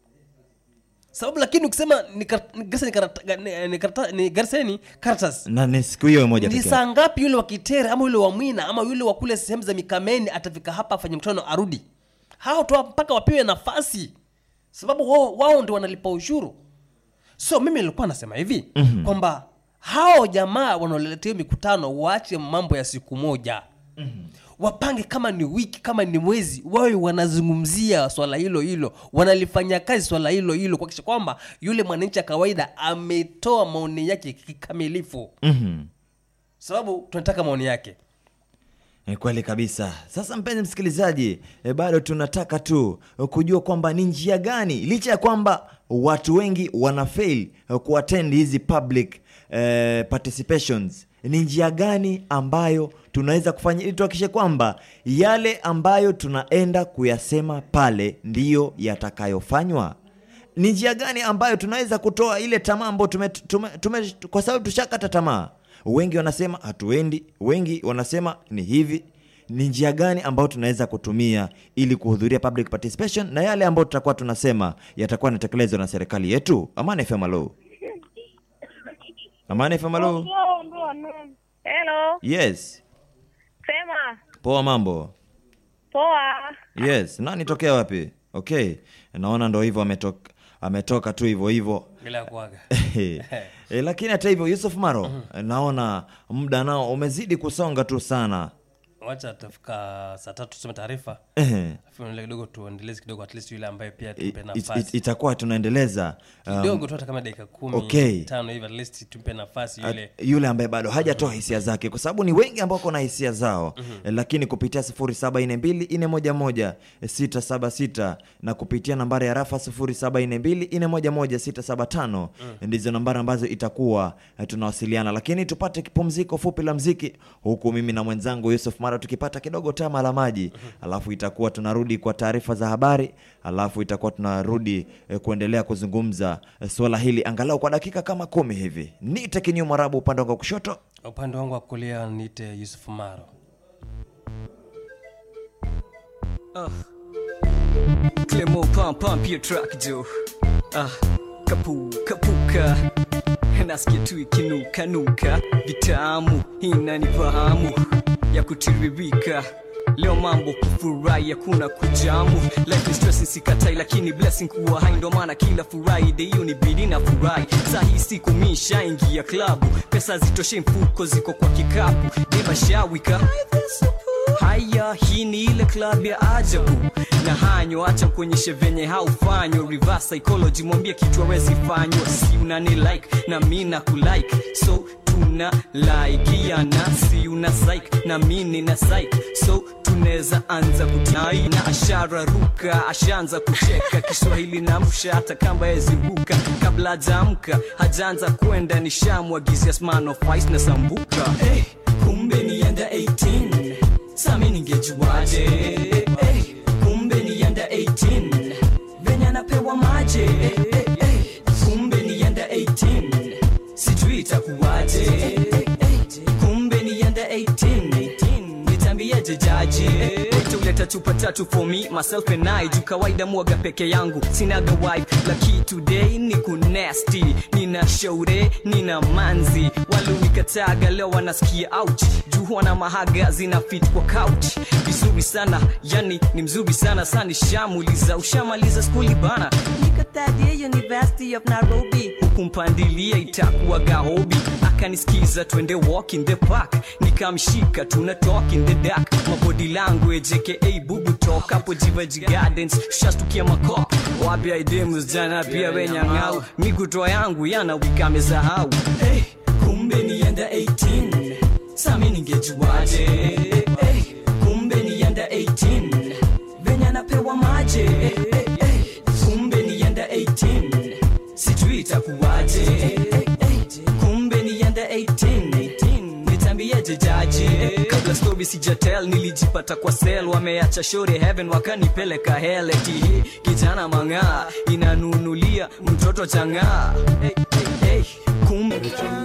sababu lakini ukisema ni kar- ni Garsen ni karata- ni- ni karata- ni Garseni Caritas Na ni siku hiyo moja ni pekee. saa ngapi yule wa Kitere ama yule wa Mwina ama yule wa kule sehemu za Mikameni atafika hapa afanye mkutano arudi? Hao tu mpaka wapewe nafasi, sababu wao, wao ndio wanalipa ushuru. So mimi nilikuwa nasema hivi mm-hmm. kwamba hao jamaa wanaoletea mikutano waache mambo ya siku moja mm-hmm. wapange kama ni wiki kama ni mwezi wawe wanazungumzia swala hilo hilo wanalifanya kazi swala hilo hilo kuhakikisha kwamba yule mwananchi wa kawaida ametoa maoni yake kikamilifu Mhm. sababu tunataka maoni yake Ni kweli kabisa. Sasa mpenzi msikilizaji, e, bado tunataka tu e, kujua kwamba ni njia gani, licha ya kwamba watu wengi wana fail e, kuattend hizi public e, participations, ni njia gani ambayo tunaweza kufanya ili tuhakikishe kwamba yale ambayo tunaenda kuyasema pale ndiyo yatakayofanywa ni njia gani ambayo tunaweza kutoa ile tamaa ambayo tume, tume, tume, kwa sababu tushakata tamaa wengi wanasema hatuendi wengi wanasema ni hivi ni njia gani ambayo tunaweza kutumia ili kuhudhuria public participation na yale ambayo tutakuwa tunasema yatakuwa yanatekelezwa na serikali yetu amani fm alo amani fm alo Hello, yes sema poa mambo poa. yes nani tokea wapi okay naona ndo hivyo ametoka ametoka tu hivyo hivyo bila kuaga e, lakini hata hivyo yusuf maro naona muda nao umezidi kusonga tu sana wacha tafika saa tatu tusome taarifa Ehe. Alafu ile kidogo tuendeleze kidogo at least yule ambaye pia It- tumpe it- nafasi it- itakuwa tunaendeleza um, kidogo tu hata kama dakika kumi Okay. tano hivi at least tumpe nafasi yule At- yule ambaye bado hajatoa hisia zake kwa sababu ni wengi ambao kuna hisia zao mm-hmm. lakini kupitia 0742411676 na kupitia nambari ya rafa 0742411675 mm. ndizo nambari ambazo itakuwa eh, tunawasiliana lakini tupate kipumziko fupi la mziki huku mimi na mwenzangu yusuf mara tukipata kidogo tama la maji alafu itakuwa tunarudi kwa taarifa za habari alafu itakuwa tunarudi eh, kuendelea kuzungumza eh, suala hili angalau kwa dakika kama kumi hivi nite kinyu mwarabu upande wangu wa kushoto upande wangu wa kulia niite yusuf maro Clemo pump pump your track Joe. Ah, kapu kapuka nasikia tu ikinuka nuka vitamu inanifahamu ya kutiririka leo mambo kufurahi hakuna kujamu life is stressing sikatai lakini blessing kuwa hai ndo maana kila friday hiyo ni bidi na furahi saa hii siku mishaingia klabu pesa zitoshe mfuko ziko kwa kikapu debashawika haya hii ni ile club ya ajabu na hanyo acha kuonyeshe venye haufanywa reverse psychology mwambie kitu awezi fanywa si unani like na mi na kulike so tuna laikiana si una psych na mi nina psych so tunaweza anza kutai na ashara ruka ashaanza kucheka kiswahili na msha hata kamba yeziruka kabla hajaamka hajaanza kwenda nishamwagizia smanofice na sambuka hey, kumbe nienda 18 sami ningejuaje hey, kumbe nienda 18 venye anapewa maje hey, hey, hey, kumbe nienda 18 sijui itakuwaje hey, hey, kumbe nienda 18 nitambieje jaji Wote uleta chupa tatu for me myself and I juu kawaida mwaga peke yangu sinaga wife laki today ni kunesti nina shaure nina manzi walionikataga leo wanasikia ouch juu wana mahaga zina fit kwa couch vizuri sana yani ni mzuri sana sani shamuliza ushamaliza skuli bana niko third year university of nairobi huku mpandilia itakuwa gahobi akanisikiza twende walk in the park nikamshika tuna talk in the dark mabody language aka bubu talk hapo jivaji gardens shastukia makop wapya idemus jana pia wenyang'au mikutoa yangu yana wikamesahau hey, kumbe nienda 18 sami ningejuaje hey, kumbe nienda 18 venye anapewa maje hey, hey, hey, kumbe nienda 18 sijui itakuwaje hey, hey, kumbe nienda 18 nitambieje jaji kabla story sijatel nilijipata kwa sel wameacha shore heaven wakanipeleka hell eti hey, kijana mang'aa inanunulia mtoto chang'aa hey, hey, hey, kumbe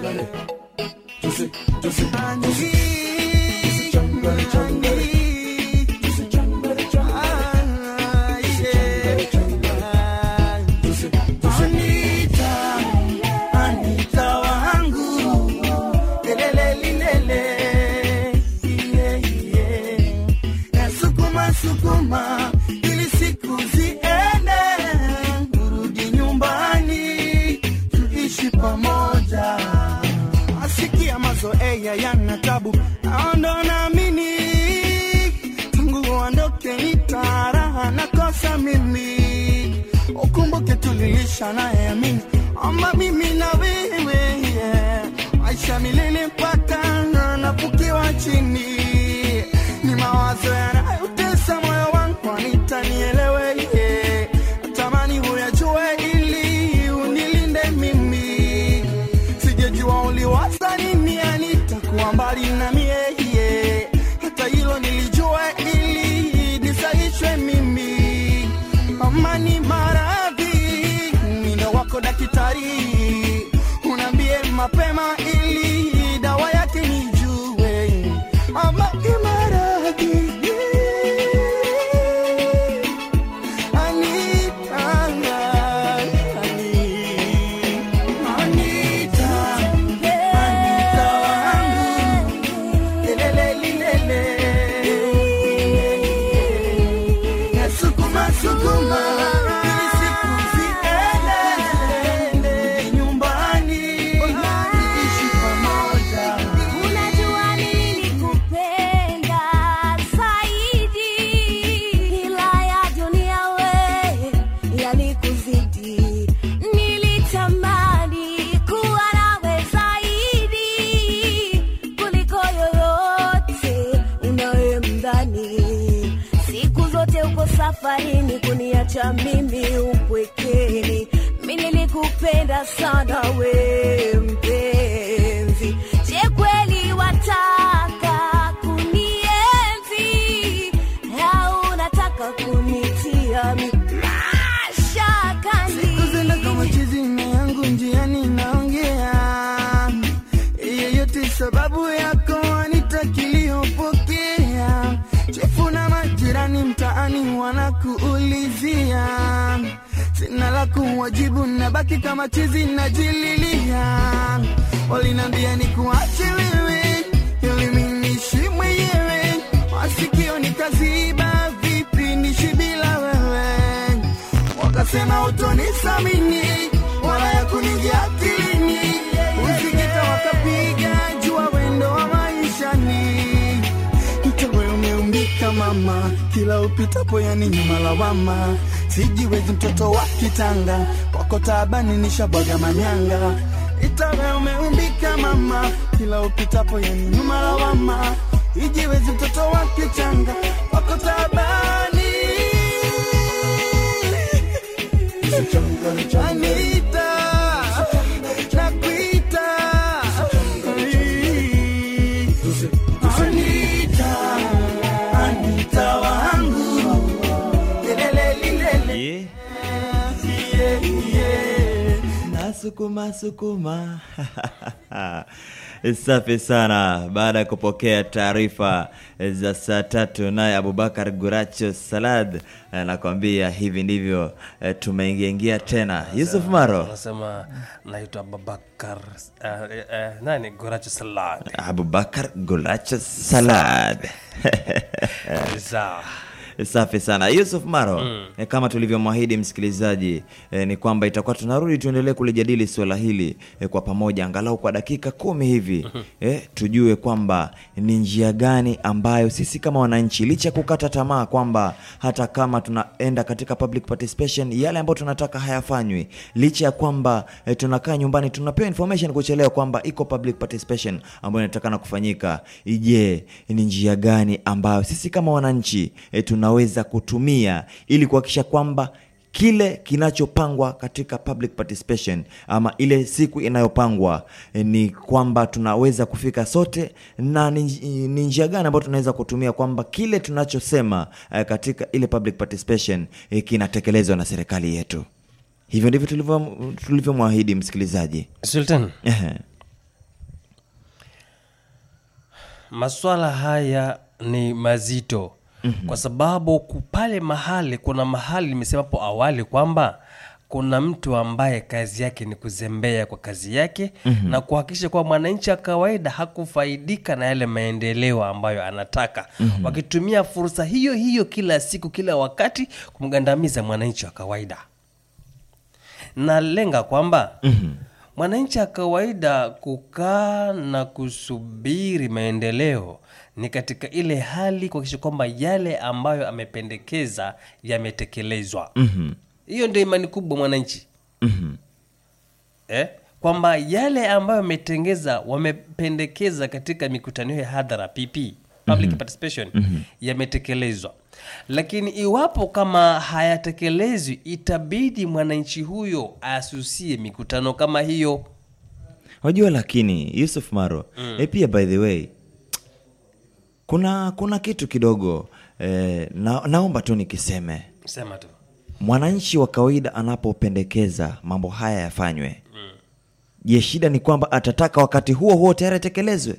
Anita, Anita wangu, lelele lilele, iye iye, nasukuma sukuma ili siku ziende, urudi nyumbani tuishi pamoja. Asikia mazoea yana tabu, naondo naamini tangu uondoke nitaraha nakosa mimi ukumbuke tulilisha naye amini ama mimi na wewe yeah. maisha milele mpaka nafukiwa chini ni mawazo yanayotesa moyo wangu anitanielewe yeah. natamani huyajue ili unilinde mimi sijejua uliwaza nini anitakuwa mbali na mie yeah. kama ni maradhi mino wako daktari unaambie mapema ili dawa yake nijue ama ni maradhi Anita, Anita, Anita wangu lelelelilele nasukuma sukuma ili siku ziende nyumbani ishi pamoja Unajua nilikupenda zaidi, ila ya dunia we yalikuzidi. Nilitamani kuwa nawe zaidi kuliko yoyote unayemdhani. Siku zote uko safarini kuniacha mimi upwekeni. Mi nilikupenda sana we mpenzi, je kweli wataka kunienzi au unataka kunitia mi mashakani? kuzenda kama chizi na yangu njiani naongea yeyote sababu yako anitakiliyopokea chefu na majirani mtaani wanakuulizia sina la kuwajibu nabaki kama chizi najililia walinambia ni kuache wewe ili minishi mwenyewe masikio nikaziba vipi nishi bila wewe wakasema utonisamini wala ya kuningia akilini usikita wakapiga jua wendo wa maishani itawe umeumbika mama kila upitapo yani nyuma lawama sijiwezi mtoto wa kitanga kwako taabani nishabwaga manyanga itawe umeumbika mama kila upitapo yani nyuma lawama ijiwezi mtoto wa kitanga kwako taabani Anita, nakuita. Anita, Anita wangu. Lelelelilele. Yeah. Yeah, yeah. nasukuma sukuma safi sana baada ya kupokea taarifa za saa tatu naye abubakar guracho salad anakwambia hivi ndivyo eh, tumeingiaingia tena yusuf maro anasema naitwa babakar uh, uh, nani goracho salad abubakar guracho salad sawa safi sana yusuf maro mm. e, kama tulivyomwahidi msikilizaji e, ni kwamba itakuwa tunarudi tuendelee kulijadili suala hili e, kwa pamoja angalau kwa dakika kumi hivi e, tujue kwamba ni njia gani ambayo sisi kama wananchi licha ya kukata tamaa kwamba hata kama tunaenda katika public participation yale ambayo tunataka hayafanywi licha ya kwamba e, tunakaa nyumbani tunapewa information kuchelewa kwamba iko public participation ambayo inatakana kufanyika je ni njia gani ambayo sisi kama wananchi e, tunaweza kutumia ili kuhakikisha kwamba kile kinachopangwa katika public participation ama ile siku inayopangwa e, ni kwamba tunaweza kufika sote na ni ni njia gani ambayo tunaweza kutumia kwamba kile tunachosema e, katika ile public participation e, kinatekelezwa na serikali yetu hivyo ndivyo tulivyo- tulivyomwahidi msikilizaji sultan Ehe. maswala haya ni mazito mm-hmm. kwa sababu ku- pale mahali kuna mahali nimesema hapo awali kwamba kuna mtu ambaye kazi yake ni kuzembea kwa kazi yake mm-hmm. na kuhakikisha kuwa mwananchi wa kawaida hakufaidika na yale maendeleo ambayo anataka mm-hmm. wakitumia fursa hiyo hiyo kila siku kila wakati kumgandamiza mwananchi wa kawaida nalenga kwamba mm-hmm. mwananchi wa kawaida kukaa na kusubiri maendeleo ni katika ile hali kuhakikisha kwamba yale ambayo amependekeza yametekelezwa Mhm. hiyo ndio imani kubwa mwananchi Mhm. eh? kwamba yale ambayo wametengeza wamependekeza katika mikutano hiyo ya hadhara pp public participation yametekelezwa lakini iwapo kama hayatekelezwi itabidi mwananchi huyo asusie mikutano kama hiyo wajua lakini yusuf maro mm. e pia by the way kuna kuna kitu kidogo eh, na, naomba tu nikiseme sema tu mwananchi wa kawaida anapopendekeza mambo haya yafanywe je shida ni kwamba atataka wakati huo huo tayari atekelezwe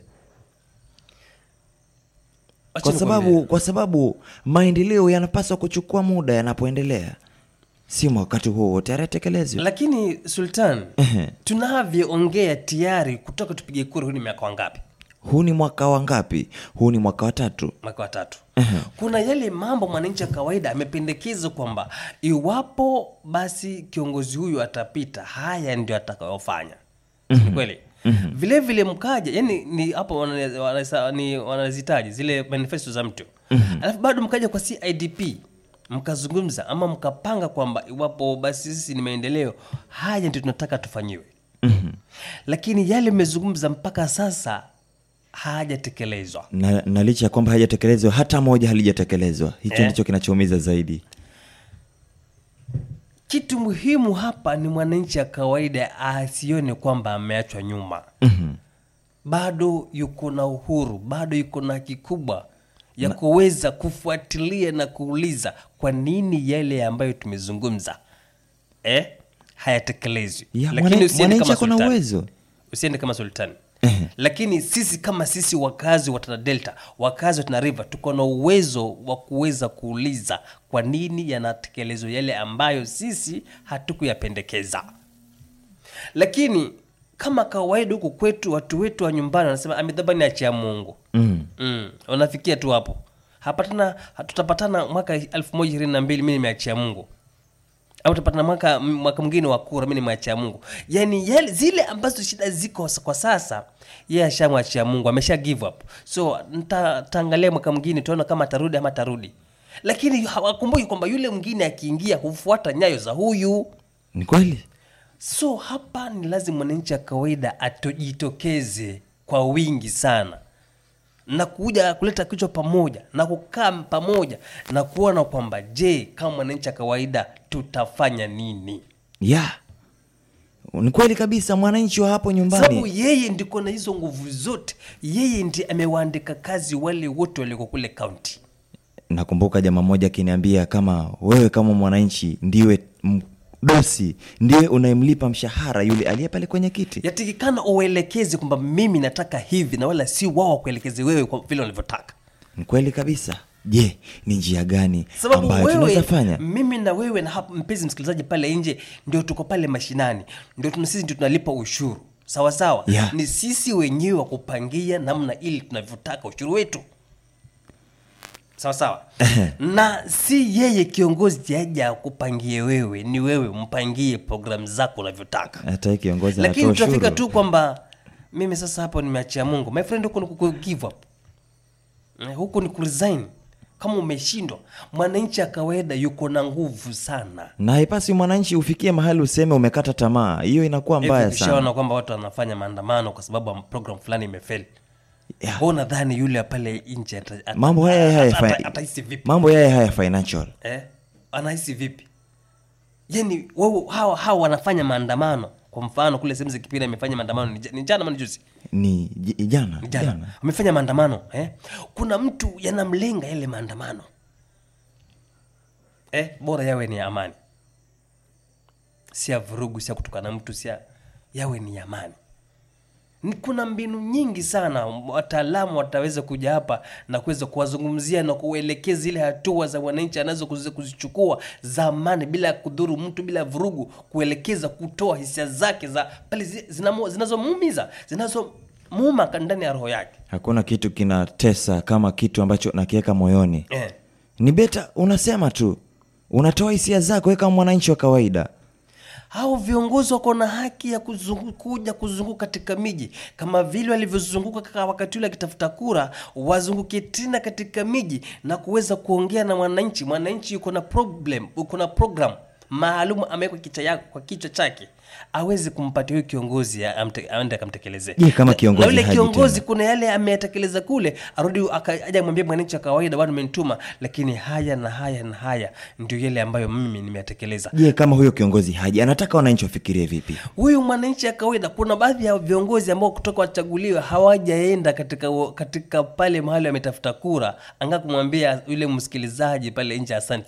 Acha kwa nikwambie. sababu kwa sababu maendeleo yanapaswa kuchukua muda yanapoendelea si wakati huo huo tayari atekelezwe lakini sultan Ehe. tunavyoongea tayari kutoka tupige kura huu ni miaka wangapi huu ni mwaka wa ngapi huu ni mwaka wa tatu mwaka wa tatu kuna yale mambo mwananchi wa kawaida amependekeza kwamba iwapo basi kiongozi huyu atapita haya ndio atakayofanya mm kweli vile vile mkaja yani ni hapo wana- wana- ni wanazitaji zile manifesto za mtu alafu bado mkaja kwa cidp mkazungumza ama mkapanga kwamba iwapo basi sisi ni maendeleo haya ndio tunataka tufanyiwe lakini yale mmezungumza mpaka sasa hayajatekelezwa na, na licha ya kwamba hajatekelezwa hata moja halijatekelezwa hicho Eh. ndicho kinachoumiza zaidi kitu muhimu hapa ni mwananchi wa kawaida asione kwamba ameachwa nyuma bado yuko na uhuru bado yuko na haki kubwa ya kuweza kufuatilia na kuuliza kwa nini yale ambayo tumezungumza eh, hayatekelezwi Ya, Lakini mwana- usiende mwananchi kama ako na sultani. uwezo. usiende kama sultani lakini sisi kama sisi wakazi wa tana delta wakazi wa tana river tuko na uwezo wa kuweza kuuliza kwa nini yanatekelezwa yale ambayo sisi hatukuyapendekeza lakini kama kawaida huku kwetu watu wetu wa nyumbani wanasema amedhabani achia mungu mm. mm. wanafikia tu hapo hapatana tutapatana mwaka elfu moja ishirini na mbili mi nimeachia mungu au tutapatana mwaka mwaka mwingine wa kura mi nimeachia mungu yaani yale, zile ambazo shida ziko s- kwa sasa yeye ashamwachia mungu amesha give up so nta- taangalia mwaka mwingine tuona kama atarudi ama atarudi lakini hawakumbuki kwamba yule mwingine akiingia hufuata nyayo za huyu ni kweli so hapa ni lazima mwananchi wa kawaida atojitokeze kwa wingi sana na kuja kuleta kichwa pamoja na kukaa pamoja na kuona kwamba je kama mwananchi wa kawaida tutafanya nini ya ni kweli kabisa mwananchi wa hapo sababu nyumbani yeye ndiko na hizo nguvu zote yeye ndi amewaandika kazi wale wote walioko kule kaunti nakumbuka jamaa mmoja akiniambia kama wewe kama mwananchi ndiwe mdosi ndiwe unayemlipa mshahara yule aliye pale kwenye kiti yatikikana uwaelekeze kwamba mimi nataka hivi na wala si wao wakuelekeze wewe kwa vile wanavyotaka ni kweli kabisa je ni njia gani sababu ambayo wewe tunaweza fanya mimi na wewe na hapa mpenzi msikilizaji pale nje ndio tuko pale mashinani ndio tuna sisi ndio tunalipa ushuru sawa sawa Yeah. ni sisi wenyewe wa kupangia namna ili tunavyotaka ushuru wetu sawa sawa na si yeye kiongozi aja akupangie wewe ni wewe mpangie programu zako unavyotaka hata hii kiongozi lakini anatoa tunafika ushuru tu kwamba mimi sasa hapo nimeachia mungu my friend huku ni ku- ku- give up Eh, huku ni kuresign kama umeshindwa mwananchi ya kawaida yuko na nguvu sana na haipasi mwananchi ufikie mahali useme umekata tamaa hiyo inakuwa mbaya Hivi ukishaona sana kwamba watu wanafanya maandamano kwa sababu program fulani imefeli Yeah. yeah. nadhani yule pale nje ata- ata- mambo haya haya ata- ata- fi- atahisi vipi mambo haya haya financial eh? anahisi vipi yani wao hawa, hawa wanafanya maandamano kwa mfano kule sehemu za kipira imefanya maandamano ni ja- ni jana ama ni juzi ni j- jana Ni jana jana wamefanya maandamano eh? kuna mtu yanamlenga yale maandamano eh? bora yawe ni ya amani si ya vurugu si ya kutukana mtu si ya yawe ni ya amani Ni- kuna mbinu nyingi sana wataalamu wataweza kuja hapa na kuweza kuwazungumzia na kuelekeza zile hatua za wananchi anazo kuzi- kuzichukua za amani bila kudhuru mtu bila vurugu kuelekeza kutoa hisia zake za pale zi- zinamo- zinazomuumiza zinazomuuma ka- ndani ya roho yake hakuna kitu kinatesa kama kitu ambacho nakiweka moyoni eh. ni beta unasema tu unatoa hisia zako we kama mwananchi wa kawaida hao viongozi wako na haki ya kuzungu, kuja kuzunguka katika miji kama vile walivyozunguka kaka wakati ule akitafuta kura wazunguke tena katika miji na kuweza kuongea na mwananchi mwananchi yuko na problem uko na program maalum amewekwa kichwa yako kwa kichwa chake aweze kumpatia huyu kiongozi a- amte- aende akamtekelezee Je, kama Na- kiongozi na yule haji kiongozi tena? kuna yale ameyatekeleza kule arudi aka- aje amwambie mwananchi wa kawaida bado umenituma lakini haya na haya na haya ndio yale ambayo mimi nimeyatekeleza je kama huyo kiongozi haji anataka wananchi wafikirie vipi huyu mwananchi ya kawaida kuna baadhi ya viongozi ambao kutoka wachaguliwe hawajaenda katika katika pale mahali wametafuta kura anga kumwambia yule msikilizaji pale nje asante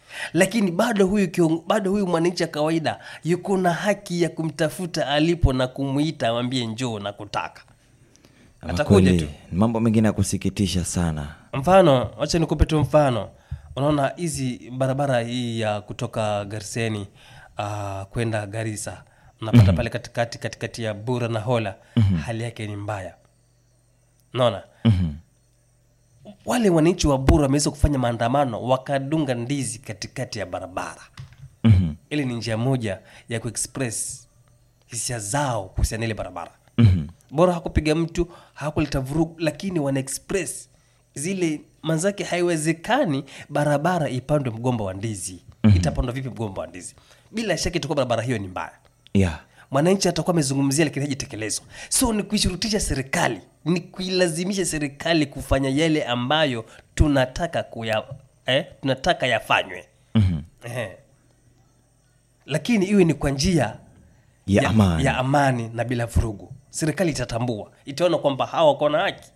lakini bado huyu kiong, bado huyu mwananchi wa kawaida yuko na haki ya kumtafuta alipo na kumwita amwambie njoo na kutaka Ama atakuja kweli, tu ni mambo mengine ya kusikitisha sana mfano wacha nikupe tu mfano unaona hizi barabara hii ya kutoka garseni uh, kwenda garisa unapata Mhm. pale katikati katikati ya bura na hola hali yake ni mbaya naona Mhm. wale wananchi wa bura wameweza kufanya maandamano wakadunga ndizi katikati ya barabara Mhm. ili ni njia moja ya kuexpress hisia zao kuhusiana na ile barabara Mhm. bora hakupiga mtu hakuleta vurugu lakini wana express zile manzake haiwezekani barabara ipandwe mgomba wa ndizi Mhm. itapandwa vipi mgomba wa ndizi bila shaka itakuwa barabara hiyo ni mbaya yeah. mwananchi atakuwa amezungumzia lakini hajitekelezwa so ni kuishurutisha serikali ni kuilazimisha serikali kufanya yale ambayo tunataka kuya eh, tunataka yafanywe Mhm. eh. lakini iwe ni kwa njia Ya amani. ya amani na bila vurugu serikali itatambua itaona kwamba hawa wako na haki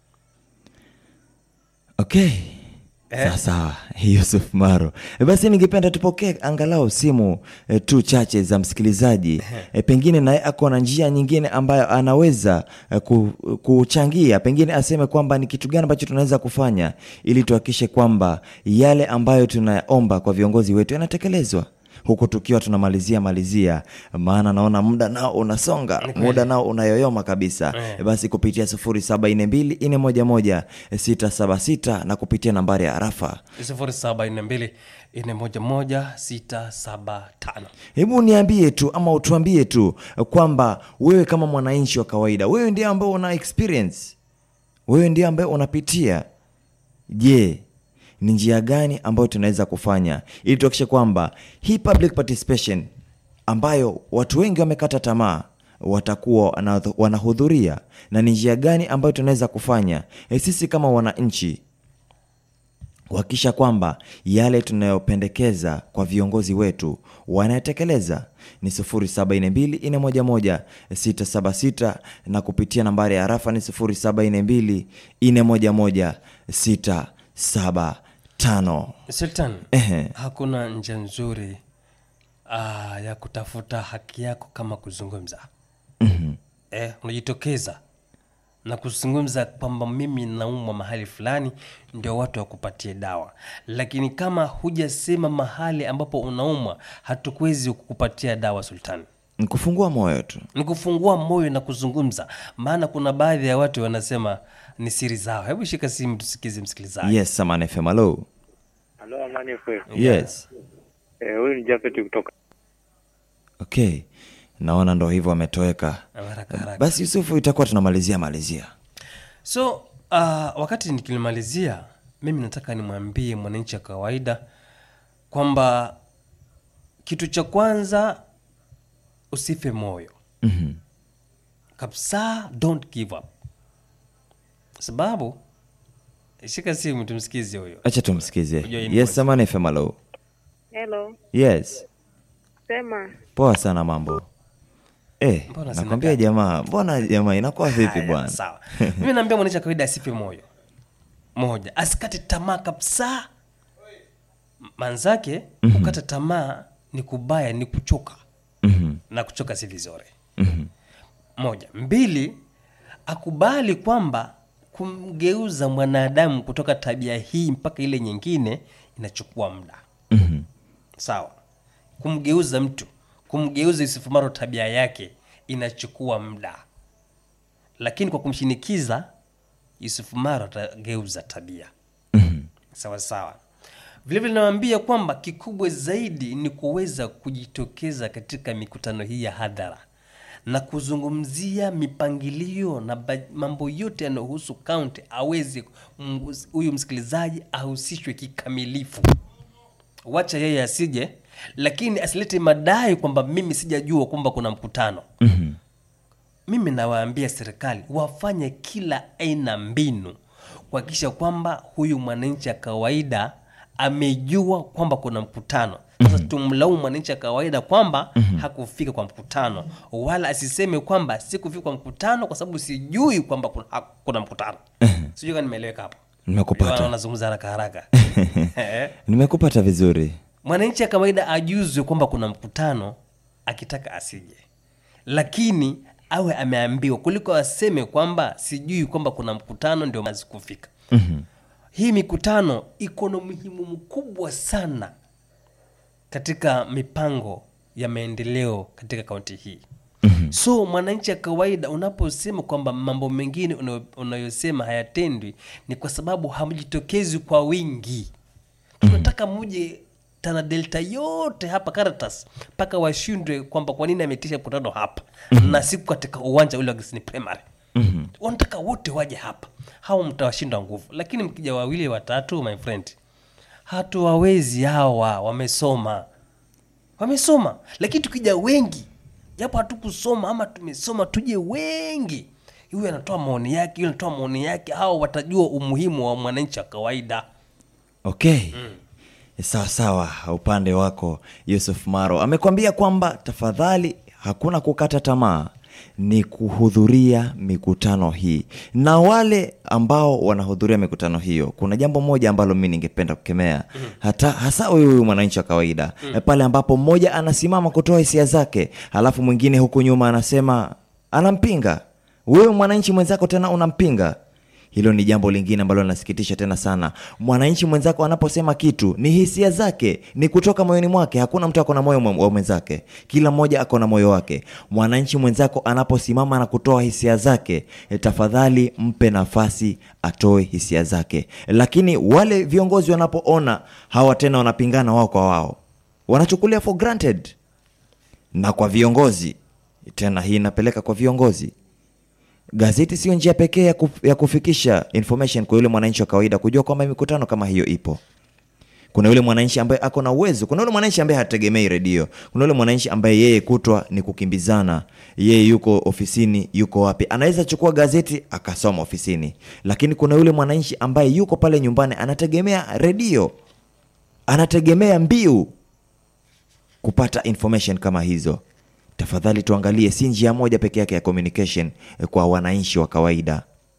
okay Eh. sawa sawa yusuf maro e basi ningependa tupokee angalau simu e, tu chache za msikilizaji e, pengine naye ako na njia nyingine ambayo anaweza e, ku, kuchangia pengine aseme kwamba ni kitu gani ambacho tunaweza kufanya ili tuhakikishe kwamba yale ambayo tunayaomba kwa viongozi wetu yanatekelezwa huku tukiwa tunamalizia malizia maana naona muda nao unasonga kweli. muda nao unayoyoma kabisa Eh. e basi kupitia 0742411676 na kupitia nambari ya arafa 0742 411 675 hebu niambie tu ama utuambie tu kwamba wewe kama mwananchi wa kawaida wewe ndiye ambaye una experience wewe ndiye ambaye unapitia je ni njia gani ambayo tunaweza kufanya ili tuhakikishe kwamba hii public participation ambayo watu wengi wamekata tamaa watakuwa wana- wanahudhuria na ni njia gani ambayo tunaweza kufanya e, sisi kama wananchi kuhakikisha kwamba yale tunayopendekeza kwa viongozi wetu wanayatekeleza ni 0742411676 na kupitia nambari ya arafa ni 0742411675 sultan Ehe. hakuna njia nzuri uh, ya kutafuta haki yako kama kuzungumza Mhm. eh, unajitokeza na kuzungumza kwamba mimi naumwa mahali fulani ndio watu wakupatie dawa lakini kama hujasema mahali ambapo unaumwa hatukuwezi kukupatia dawa sultani Ni kufungua moyo tu ni kufungua moyo na kuzungumza maana kuna baadhi ya watu wanasema ni siri zao hebu shika simu tusikize msikilizaji yes Saman FM hello Halo, Amani FM. yes Eh, huyu ni Japhet kutoka okay naona ndo hivyo ametoweka Haraka, haraka. basi yusufu itakuwa tunamalizia malizia so uh, wakati nikilimalizia mimi nataka nimwambie mwananchi wa kawaida kwamba kitu cha kwanza usife moyo Mhm. kabisa don't give up sababu shika simu tumsikize huyo acha tumsikize Ujue hii ni yes Saman FM hello Hello, yes sema poa sana mambo eh, Mbona sina nakwambia gari? jamaa mbona jamaa inakuwa vipi Haya, bwana sawa mimi naambia mwananchi wa kawaida asife moyo moja asikate tamaa kabisa manzake Mhm. kukata tamaa ni kubaya ni kuchoka Mhm, na kuchoka si vizuri mhm, moja mbili akubali kwamba kumgeuza mwanadamu kutoka tabia hii mpaka ile nyingine inachukua muda mhm, sawa kumgeuza mtu kumgeuza yusufu maro tabia yake inachukua muda lakini kwa kumshinikiza yusufu maro atageuza tabia mhm, sawa sawa vilevile nawambia kwamba kikubwa zaidi ni kuweza kujitokeza katika mikutano hii ya hadhara na kuzungumzia mipangilio na ba- mambo yote yanayohusu kaunti aweze mgus- huyu msikilizaji ahusishwe kikamilifu wacha yeye asije lakini asilete madai kwamba mimi sijajua kwamba kuna mkutano mhm. mimi nawaambia serikali wafanye kila aina mbinu kuhakikisha kwamba huyu mwananchi wa kawaida amejua kwamba kuna mkutano sasa tumlaumu mwananchi wa kawaida kwamba hakufika kwa mkutano wala asiseme kwamba sikufika kwa mkutano kwa sababu sijui kwamba kuna, ha- kuna mkutano sijui kama nimeeleweka hapo Nimekupata. Ndio maana nazungumza haraka haraka Eh. nimekupata vizuri mwananchi ya kawaida ajuzwe kwamba kuna mkutano akitaka asije lakini awe ameambiwa kuliko aseme kwamba sijui kwamba kuna mkutano ndio mazi kufika Mhm. hii mikutano iko na umuhimu mkubwa sana katika mipango ya maendeleo katika kaunti hii Mhm. so mwananchi ya kawaida unaposema kwamba mambo mengine unayo- unayosema hayatendwi ni kwa sababu hamjitokezi kwa wingi tunataka muje tana delta yote hapa Caritas mpaka washindwe kwamba kwa nini ametisha mkutano hapa na siku katika uwanja ule wa Gisini Primary Mhm. wanataka wote waje hapa hao mtawashinda nguvu lakini mkija wawili watatu my friend hatuwawezi hawa wamesoma wamesoma lakini tukija wengi japo hatukusoma ama tumesoma tuje wengi huyu anatoa maoni yake huyu anatoa maoni yake hao watajua umuhimu wa mwananchi wa kawaida okay sawa sawa upande wako yusuf maro amekwambia kwamba tafadhali hakuna kukata tamaa ni kuhudhuria mikutano hii na wale ambao wanahudhuria mikutano hiyo kuna jambo moja ambalo mi ningependa kukemea hata hasa huyu huyu mwananchi wa kawaida Mm. pale ambapo mmoja anasimama kutoa hisia zake halafu mwingine huku nyuma anasema anampinga wewe mwananchi mwenzako tena unampinga hilo ni jambo lingine ambalo linasikitisha tena sana mwananchi mwenzako anaposema kitu ni hisia zake ni kutoka moyoni mwake hakuna mtu ako na moyo mwe- wa mwenzake kila mmoja ako na moyo wake mwananchi mwenzako anaposimama na kutoa hisia zake eh, tafadhali mpe nafasi atoe hisia zake lakini wale viongozi wanapoona hawa tena wanapingana wao kwa wao wanachukulia for granted na kwa viongozi tena hii inapeleka kwa viongozi gazeti sio njia pekee ya, kuf, ya kufikisha information kwa yule mwananchi wa kawaida kujua kwamba mikutano kama hiyo ipo kuna yule mwananchi ambaye ako na uwezo kuna yule mwananchi ambaye hategemei redio kuna yule mwananchi ambaye yeye kutwa ni kukimbizana yeye yuko ofisini yuko wapi anaweza chukua gazeti akasoma ofisini lakini kuna yule mwananchi ambaye yuko pale nyumbani anategemea redio anategemea mbiu kupata information kama hizo tafadhali tuangalie si njia moja peke yake ya communication eh, kwa wananchi wa kawaida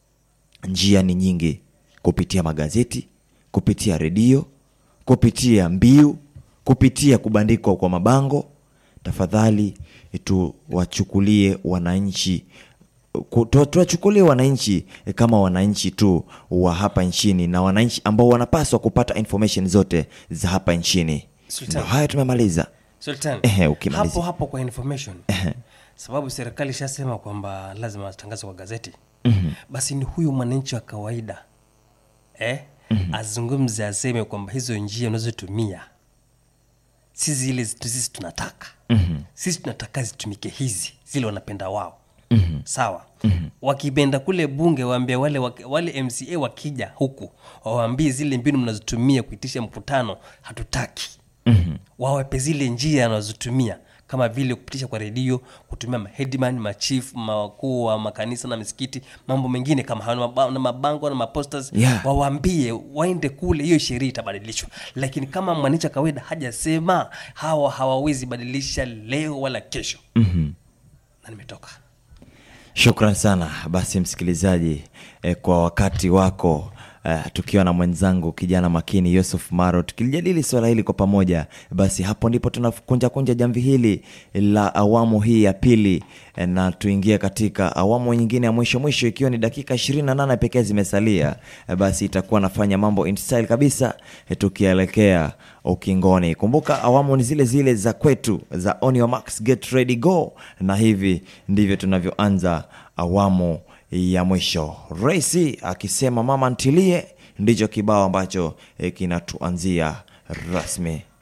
njia ni nyingi kupitia magazeti kupitia redio kupitia mbiu kupitia kubandikwa kwa mabango tafadhali eh, tuwachukulie wananchi ku- tu- tuwachukulie wananchi eh, kama wananchi tu wa hapa nchini na wananchi ambao wanapaswa kupata information zote za hapa nchini Sultan. ndo haya tumemaliza Sultan, Ehe, ukimalizia. hapo hapo kwa information sababu serikali ishasema kwamba lazima tangazo kwa gazeti Mhm. basi ni huyu mwananchi wa kawaida eh? Mhm. azungumze aseme kwamba hizo njia unazotumia si zile zitu- sisi tunataka Mhm. sisi tunataka zitumike hizi zile wanapenda wao Mhm. sawa Mhm. wakipenda kule bunge waambie wale, wak- wale mca wakija huku wawaambie zile mbinu mnazotumia kuitisha mkutano hatutaki Mhm. wawape zile njia anazotumia kama vile kupitisha kwa redio kutumia mahedman machief makuu wa makanisa na misikiti mambo mengine kama hayo na maba- na mabango na maposters Yeah. wawaambie waende kule hiyo sheria itabadilishwa lakini kama mwananchi wa kawaida hajasema hawa hawawezi badilisha leo wala kesho Mhm. na nimetoka Shukran sana basi msikilizaji eh, kwa wakati wako eh, tukiwa na mwenzangu kijana makini Yusuf Maro tukilijadili swala hili kwa pamoja, basi hapo ndipo tunakunja kunja jamvi hili la awamu hii ya pili eh, na tuingie katika awamu nyingine ya mwisho mwisho, ikiwa ni dakika 28 pekee zimesalia, eh, basi itakuwa nafanya mambo in style kabisa eh, tukielekea ukingoni. Kumbuka awamu ni zile zile za kwetu za on your marks, get ready go, na hivi ndivyo tunavyoanza awamu ya mwisho. Raisi akisema mama ntilie, ndicho kibao ambacho eh, kinatuanzia rasmi.